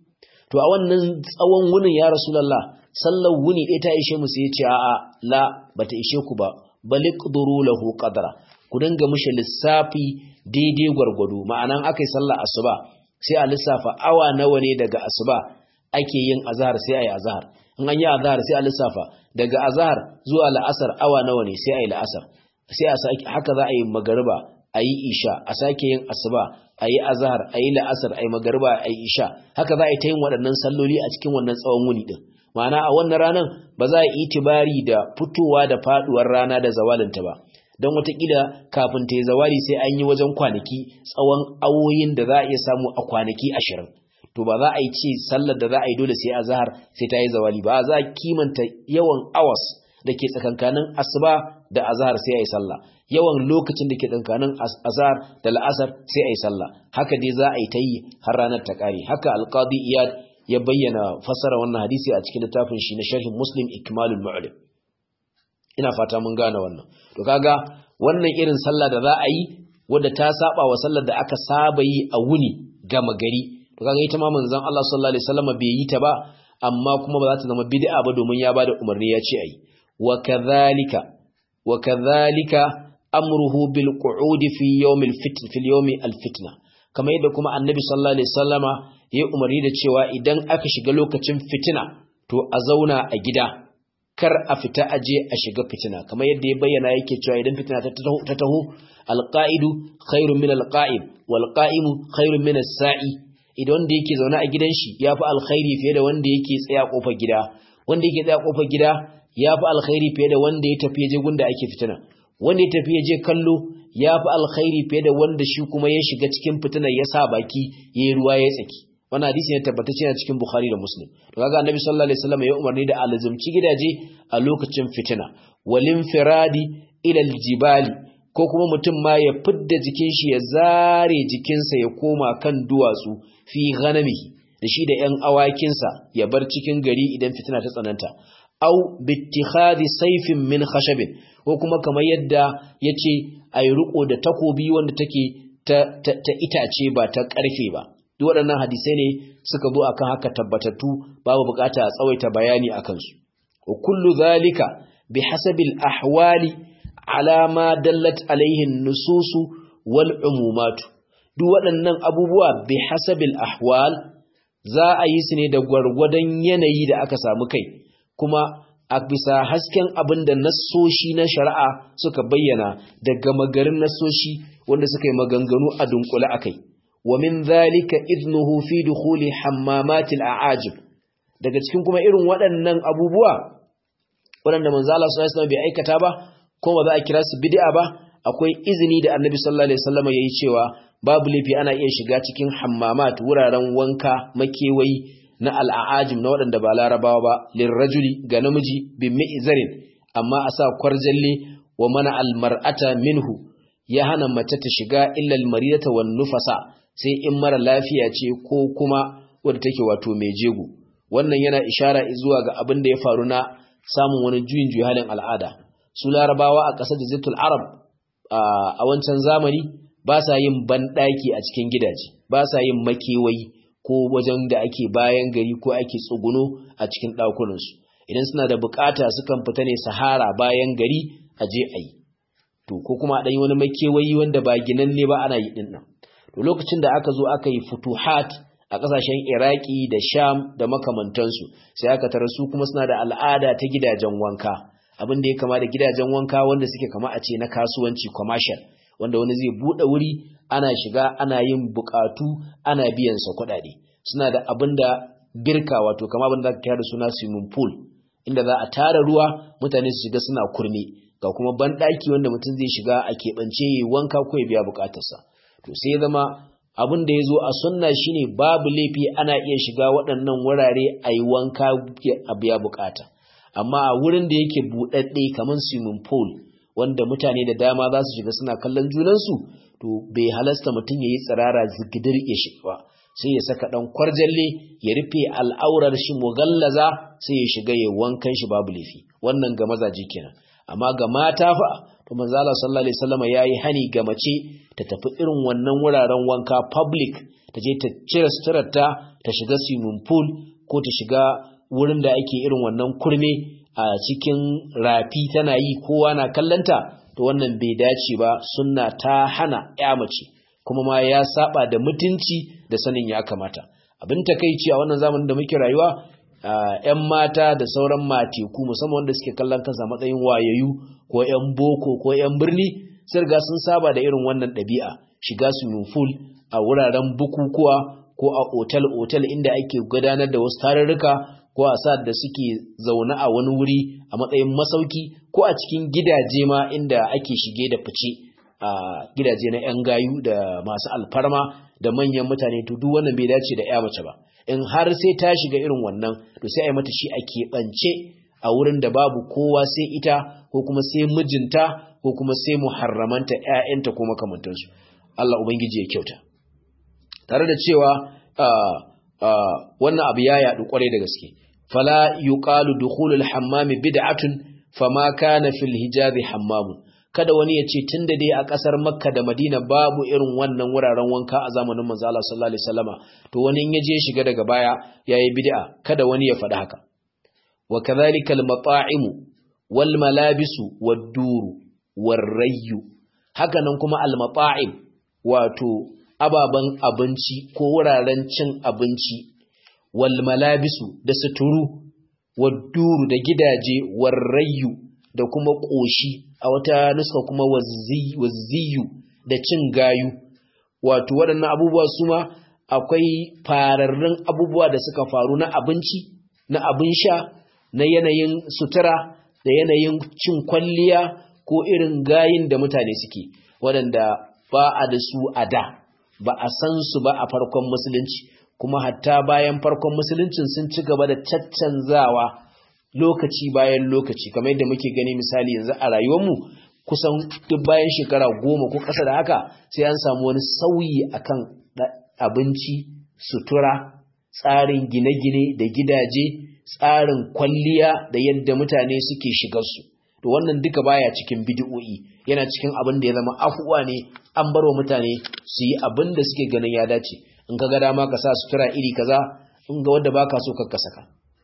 to a wannan tsawon wunin ya rasulullah sallar wuni ɗaya ta ishe mu sai ya ce a'a la bata ishe ku ba baliqduru lahu qadra ku dinga mishi lissafi daidai gwargwado ma'anan akai sallar asuba sai a lissafa awa nawa ne daga asuba ake yin azhar sai ayi azhar in an yi azhar sai a lissafa daga azhar zuwa la'asar awa nawa ne sai ayi la'asar sai a haka za a yi magariba a yi isha a sake yin asuba a yi azhar a yi la'asar a yi magariba a yi isha haka za a yi ta yin waɗannan salloli a cikin wannan tsawon wuni ɗin ma'ana a wannan ranar ba za a yi itibari da fitowa da faɗuwar rana da zawalinta ba don watakila kafin ta yi zawali sai an yi wajen kwanaki tsawon awoyin da za a iya samu a kwanaki ashirin to ba za a yi ce sallar da za a yi dole sai a zahar sai ta yi zawali ba za a kimanta yawan awas da ke tsakankanin asuba da azhar sai a yi sallah yawan lokacin da ke tsakankanin azhar da la'asar sai a yi sallah haka dai za a yi ta yi har ranar ta kare haka alqadi iyad ya bayyana fassara wannan hadisi a cikin littafin shi na sharhin muslim ikmalul mu'lim ina fata mun gane wannan to kaga wannan irin sallah da za a yi wadda ta saba wa sallar da aka saba yi a wuni gama gari to kaga ita ma manzon Allah sallallahu alaihi wasallam bai yi ta ba amma kuma ba za ta zama bid'a ba domin ya bada umarni ya ce ayi wa kadhalika wa kadhalika amruhu bil qu'ud fi yawm al fitn fi yawm al fitna kamar yadda kuma annabi sallallahu alaihi wasallama ya umarni da cewa idan aka shiga lokacin fitina to a zauna a gida kar a fita aje a shiga fitina kamar yadda ya bayyana yake cewa idan fitina ta taho alqa'idu khairun min alqa'im wal qa'imu khairun min as-sa'i idan wanda yake zaune a gidan shi yafi alkhairi fiye da wanda yake tsaya kofar gida wanda yake tsaya kofar gida yafi alkhairi fiye da wanda ya tafi je gunda ake fitina wanda ya tafi je kallo yafi alkhairi fiye da wanda shi kuma ya shiga cikin fitinar ya sa baki yayi ruwa ya tsaki wannan hadisi ne tabbatacce yana cikin Bukhari da Muslim to kaga Annabi sallallahu alaihi wasallam ya umarni da alzumci gidaje a lokacin fitina walin firadi ila aljibali ko kuma mutum ma ya fidda jikin shi ya zare jikinsa ya koma kan duwatsu fi ghanamihi da shi da ƴan awakinsa ya bar cikin gari idan fitina ta tsananta au bittikhadi sayfin min khashabin ko kuma kamar yadda yace ayi riko da takobi wanda take ta, ta, ta itace ba ta karfe ba duk waɗannan hadisai ne suka zo akan haka tabbatattu babu bukata a tsawaita bayani akan su wa kullu zalika bihasabil ahwali ala ma dallat alaihi nususu wal umumatu duk waɗannan abubuwa bihasabil ahwal za a yi su ne da gwargwadon yanayi da aka samu kai kuma a bisa hasken abin da nassoshi na shari'a suka bayyana da gama garin nassoshi wanda suka yi maganganu a dunkule akai ومن ذلك إذنه في دخول حمامات الأعاجب daga cikin kuma irin waɗannan abubuwa waɗanda manzo Allah sallallahu alaihi wasallam bai aikata ba ko ba za a kira su bid'a ba akwai izini da Annabi sallallahu alaihi wasallam yayi cewa babu lafi ana iya shiga cikin hammamat wuraren wanka makewayi na al'ajim na waɗanda ba larabawa ba lirrajuli ga namiji bi mi'zarin amma a sa kwarjalle wa mana almar'ata minhu ya hana mace ta shiga illa almaridata wan nufasa sai in mara lafiya ce ko kuma wadda take wato mai jego wannan yana ishara zuwa ga abin da ya faru na samun wani juyin juyi halin al'ada su larabawa a ƙasar jazitul arab a wancan zamani ba sa yin banɗaki a cikin gidaje ba sa yin makewayi ko wajen da ake bayan gari ko ake tsuguno a cikin ɗakunansu idan suna da bukata sukan fita ne sahara bayan gari a je a yi to ko kuma a ɗanyi wani makewayi wanda ba ginanne ba ana yi ɗin nan to lokacin da aka zo aka yi futuhat a ƙasashen iraki da sham da makamantansu sai aka tara su kuma suna da al'ada ta gidajen wanka abin da ya kama da gidajen wanka wanda suke kama a ce na kasuwanci commercial wanda wani zai buɗe wuri ana shiga ana yin buƙatu ana biyan sa kuɗaɗe suna da abin da birka wato kama abin da aka kira da suna swimming pool inda za a tara ruwa mutane su shiga suna kurme ga kuma banɗaki wanda mutum zai shiga a keɓance ya wanka ko ya biya buƙatarsa to sai ya zama abin da ya zo a sunna shine babu laifi ana iya shiga waɗannan wurare a yi wanka a biya buƙata amma a wurin da yake buɗaɗɗe kamar swimming pool wanda mutane da dama za su shiga suna kallon junansu to bai halasta mutum ya yi tsirara zigidir ya shiga ba sai ya saka ɗan kwarjalle ya rufe al'aurar shi mugallaza sai ya shiga ya wankan shi babu laifi wannan ga mazaje kenan amma ga mata fa to manzo Allah sallallahu alaihi wasallam yayi hani ga mace ta tafi irin wannan wuraren wanka public ta je ta cire suturarta ta shiga swimming pool ko ta shiga wurin da ake irin wannan kurme a cikin rafi tana yi kowa na kallanta to wannan bai dace ba sunna ta hana ya mace kuma ma ya saba da mutunci da sanin ya kamata abin takeici a wannan zamanin da muke rayuwa ‘yan mata da sauran mateku musamman wanda suke kallon kansa matsayin wayayu ko ‘yan boko ko ‘yan birni sun riga sun saba da irin wannan ɗabi'a shiga swimming pool a wuraren bukukuwa ko a otal-otal inda ake gudanar da wasu tarurruka ko a sa da suke zaune a wani wuri a matsayin masauki ko a cikin gidaje ma inda ake shige da fice a gidaje na 'yan gayu da masu alfarma da manyan mutane to duk wannan bai dace da 'ya mace ba in har sai ta shiga irin wannan to sai a yi mata shi a keɓance a wurin da babu kowa sai ita ko kuma sai mijinta ko kuma sai muharramanta 'ya'yanta ko makamantansu Allah ubangiji ya kyauta tare da cewa wannan abu ya yaɗu kwarai da gaske fala yuqalu dukhulul hammami bid'atun fama kana fil hijabi hammamun kada wani ya ce tunda dai a ƙasar Makka da Madina babu irin wannan wuraren wanka a zamanin manzo Allah sallallahu alaihi wasallama to wani in yaje shiga daga baya yayi bid'a kada wani ya faɗi haka wa kadhalika al mata'im wal malabisu wad duru war rayyu haka nan kuma al mata'im wato ababan abinci ko wuraren cin abinci wal malabisu da suturu wad duru da gidaje war rayyu da kuma ƙoshi a wata nuska kuma wazziyu da cin gayu wato waɗannan abubuwa su ma akwai fararrun abubuwa da suka faru na abinci na abin sha na yanayin sutura da yanayin cin kwalliya ko irin gayin da mutane suke waɗanda ba a da su a da ba a san su ba a farkon musulunci kuma hatta bayan farkon musuluncin sun ci gaba da caccanzawa lokaci bayan lokaci kamar yadda muke gani misali yanzu a rayuwarmu kusan duk bayan shekara goma ko ƙasa da haka sai an samu wani sauyi akan abinci sutura tsarin gine-gine da gidaje tsarin kwalliya da yadda mutane suke shigarsu to wannan duka baya cikin bidi'o'i yana cikin abin da ya zama afuwa ne an barwa mutane su yi abin da suke ganin ya dace in ka ga dama ka sa sutura iri kaza in ga wanda baka so ka saka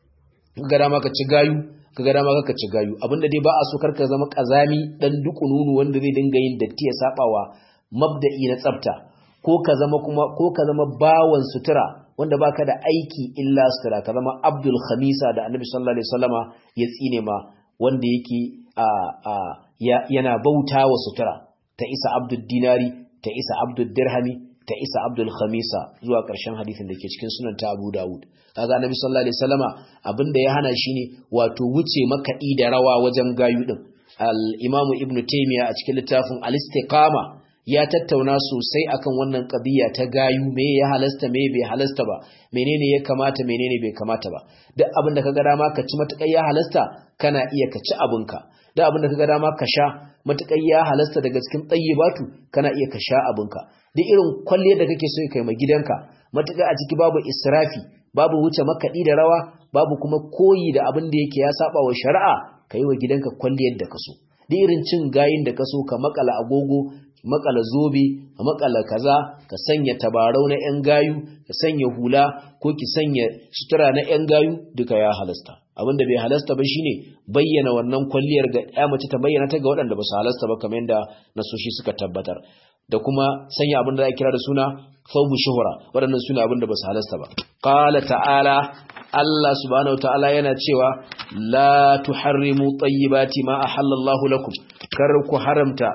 ga dama ka ci gayu ka ga dama ka ci gayu abinda dai ba a so karka zama kazami dan dukununu wanda zai dinga yin datti ya sabawa mabda'i na tsafta ko ka zama kuma ko ka zama bawan sutura wanda baka da aiki illa sutura ka zama abdul khamisa da annabi sallallahu alaihi wasallama ya tsine ma wanda yake a a yana bauta wa sutura ta isa abdul dinari ta isa abdul dirhami ta isa abdul khamisa zuwa ƙarshen hadisin da ke cikin sunan ta abu dawud kaga annabi sallallahu alaihi wasallama abinda ya hana shi ne wato wuce makaɗi da rawa wajen gayu din al-imamu ibnu taymiya a cikin littafin al-istiqama ya tattauna sosai akan wannan qadiya ta gayu me ya halasta me bai halasta ba menene ya kamata menene bai kamata ba duk abinda kaga dama ka ci matakai ya halasta kana iya ka ci abinka duk abinda kaga dama ka sha matakai ya halasta daga cikin tayyibatu kana iya ka sha abinka duk irin kwalliyar da kake so kai ma gidanka matuƙa a ciki babu israfi babu wuce makaɗi da rawa babu kuma koyi da abin da yake ya saba wa shari'a ka yi wa gidanka kwalliyar da ka so duk irin cin gayin da ka so ka makala agogo makala zobe ka makala kaza ka sanya tabarau na yan gayu ka sanya hula ko ki sanya sutura na yan gayu duka ya halasta abin da bai halasta ba shine bayyana wannan kwalliyar ga ya mace ta bayyana ta ga waɗanda ba su halasta ba kamar yadda nasoshi suka tabbatar da kuma sanya abin da za a kira da suna thawbu shuhura waɗannan suna abin da ba su halasta ba qala ta'ala Allah subhanahu ta'ala yana cewa la tuharrimu tayyibati ma ahallallahu lakum kar ku haramta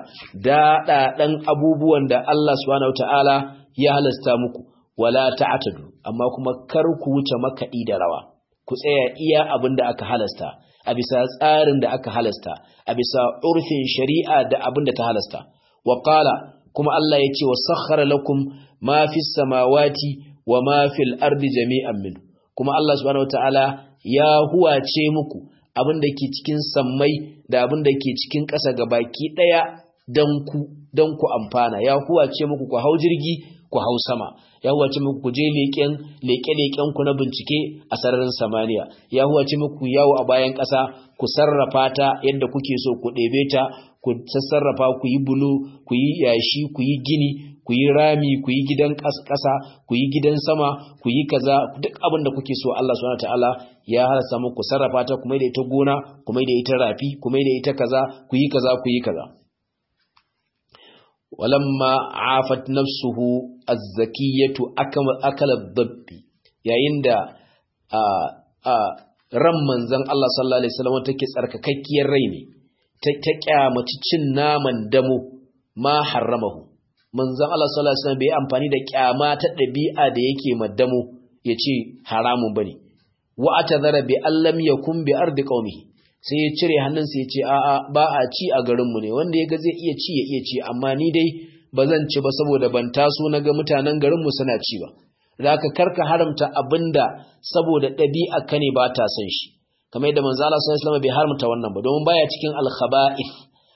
daɗaɗan abubuwan da Allah subhanahu ta'ala ya halasta muku wala ta'tadu amma kuma kar ku wuce makaɗi da rawa ku tsaya iya abin da aka halasta a bisa tsarin da aka halasta a bisa urfin shari'a da abin da ta halasta wa qala kuma Allah ya ce wa sakhara lakum ma fi samawati wa ma fil ardi jami'an min kuma Allah subhanahu wataala ya huwace muku abin da ke cikin sammai da abin da ke cikin ƙasa baki ɗaya dan ku dan ku amfana ya huwace muku ku hau jirgi ku hau sama ya huwace muku ku je leƙen leƙe-leƙen ku na bincike a sararin samaniya ya huwace muku yawo a bayan ƙasa ku sarrafa ta yadda kuke so ku ɗebe ta ku sassarrafa ku yi bulu ku yi yashi ku yi gini ku yi rami ku yi gidan ƙasa ku yi gidan sama ku yi kaza duk abin da kuke so Allah subhanahu wataala ya halasta muku sarrafa ta kuma da ita gona kuma da ita rafi kuma da ita kaza ku yi kaza ku yi kaza walamma afat nafsuhu az-zakiyatu akala dabbi yayin da a a ran manzon Allah sallallahu alaihi wasallam take tsarkakakkiyar rai ne ta kyamaci cin naman damo ma haramahu manzon Allah sallallahu alaihi wasallam bai amfani da kyama ta dabi'a da yake maddamo yace haramun bane wa atadhara bi allam yakun bi ardi qaumihi sai ya cire hannunsa ya ce a'a ba a ci a garinmu ne wanda ya ga zai iya ci ya iya ci amma ni dai ba zan ci ba saboda ban taso na ga mutanen garinmu suna ci ba da ka karka haramta abinda saboda ɗabi'a ka ne ba ta san shi kamar yadda manzo Allah sallallahu alaihi bai haramta wannan ba domin baya cikin al-khaba'ith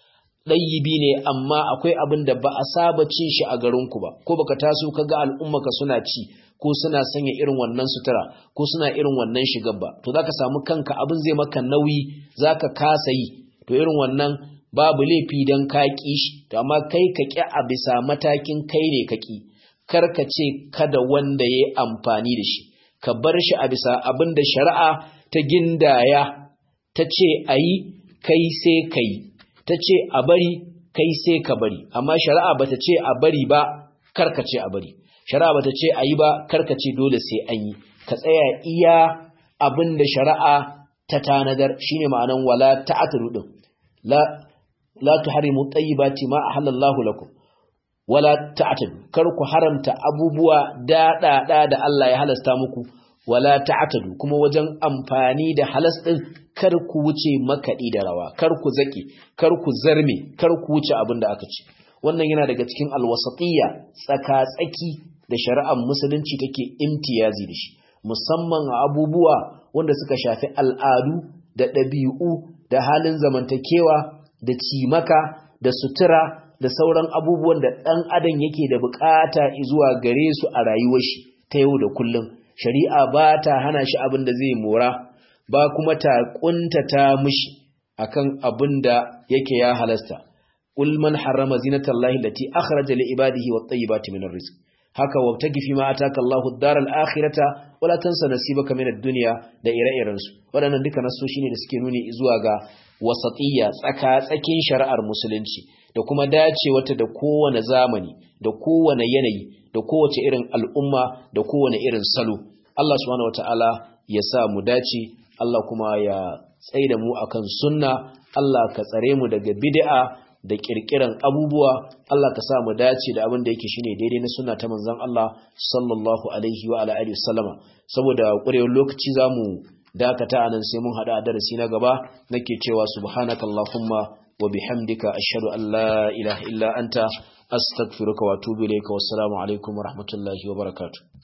ɗayyibi ne amma akwai abin da ba a saba cin shi a garinku ba ko baka taso ka ga al'ummaka suna ci ko suna sanya irin wannan sutura ko suna irin wannan shigar ba to zaka samu kanka abin zai maka nauyi zaka kasa yi to irin wannan babu laifi dan ka ki shi to amma kai ka ki a bisa matakin kai ne ka ki kar ka ce kada wanda yayi amfani da shi ka bar shi a bisa abin da shari'a ta gindaya ta ce ayi kai sai kai ta ce a bari kai sai ka bari amma shari'a bata ce a bari ba kar ka ce a bari shari'a bata ce a yi ba karka ce dole sai an yi ka tsaya iya abin da shari'a ta tanadar shine ma'anan wala ta'atru din la la tuharimu tayyibati ma ahallallahu lakum wala ta'tadu kar ku haramta abubuwa daɗaɗa da Allah ya halasta muku wala ta'tadu kuma wajen amfani da halas din kar ku wuce makaɗi da rawa kar ku zaki kar ku zarme kar ku wuce abin da aka ce wannan yana daga cikin alwasatiyya tsaka-tsaki da shari'ar musulunci take imtiyazi da shi musamman a abubuwa wanda suka shafi al'adu da ɗabi'u da halin zamantakewa da cimaka da sutura da sauran abubuwan da ɗan adam yake da bukata zuwa gare su a rayuwar shi ta yau da kullum shari'a ba ta hana shi abin da zai mora ba kuma ta kuntata mishi akan abin da yake ya halasta قل من حرم زينة الله التي أخرج لعباده والطيبات من الرزق haka wabtagi fi ma ataka Allahu ad-daral akhirata wala tansa nasibaka min ad-dunya da ire-iren su wadannan duka nasoshi ne da suke nuni zuwa ga wasatiyya tsaka tsakin shari'ar musulunci da kuma dace wata da kowane zamani da kowane yanayi da kowace irin al'umma da kowane irin salo Allah subhanahu wataala ya sa mu dace Allah kuma ya tsaida mu akan sunna Allah ka tsare mu daga bid'a da kirkiran abubuwa Allah ka sa mu dace da abin da yake shine daidai na sunna ta manzon Allah sallallahu alaihi wa ala alihi wasallama saboda ƙurewar lokaci zamu dakata anan sai mun hada darasi na gaba nake cewa subhanakallahumma wa bihamdika ashhadu an la ilaha illa anta astaghfiruka wa atubu ilayka wassalamu alaikum wa rahmatullahi wa barakatuh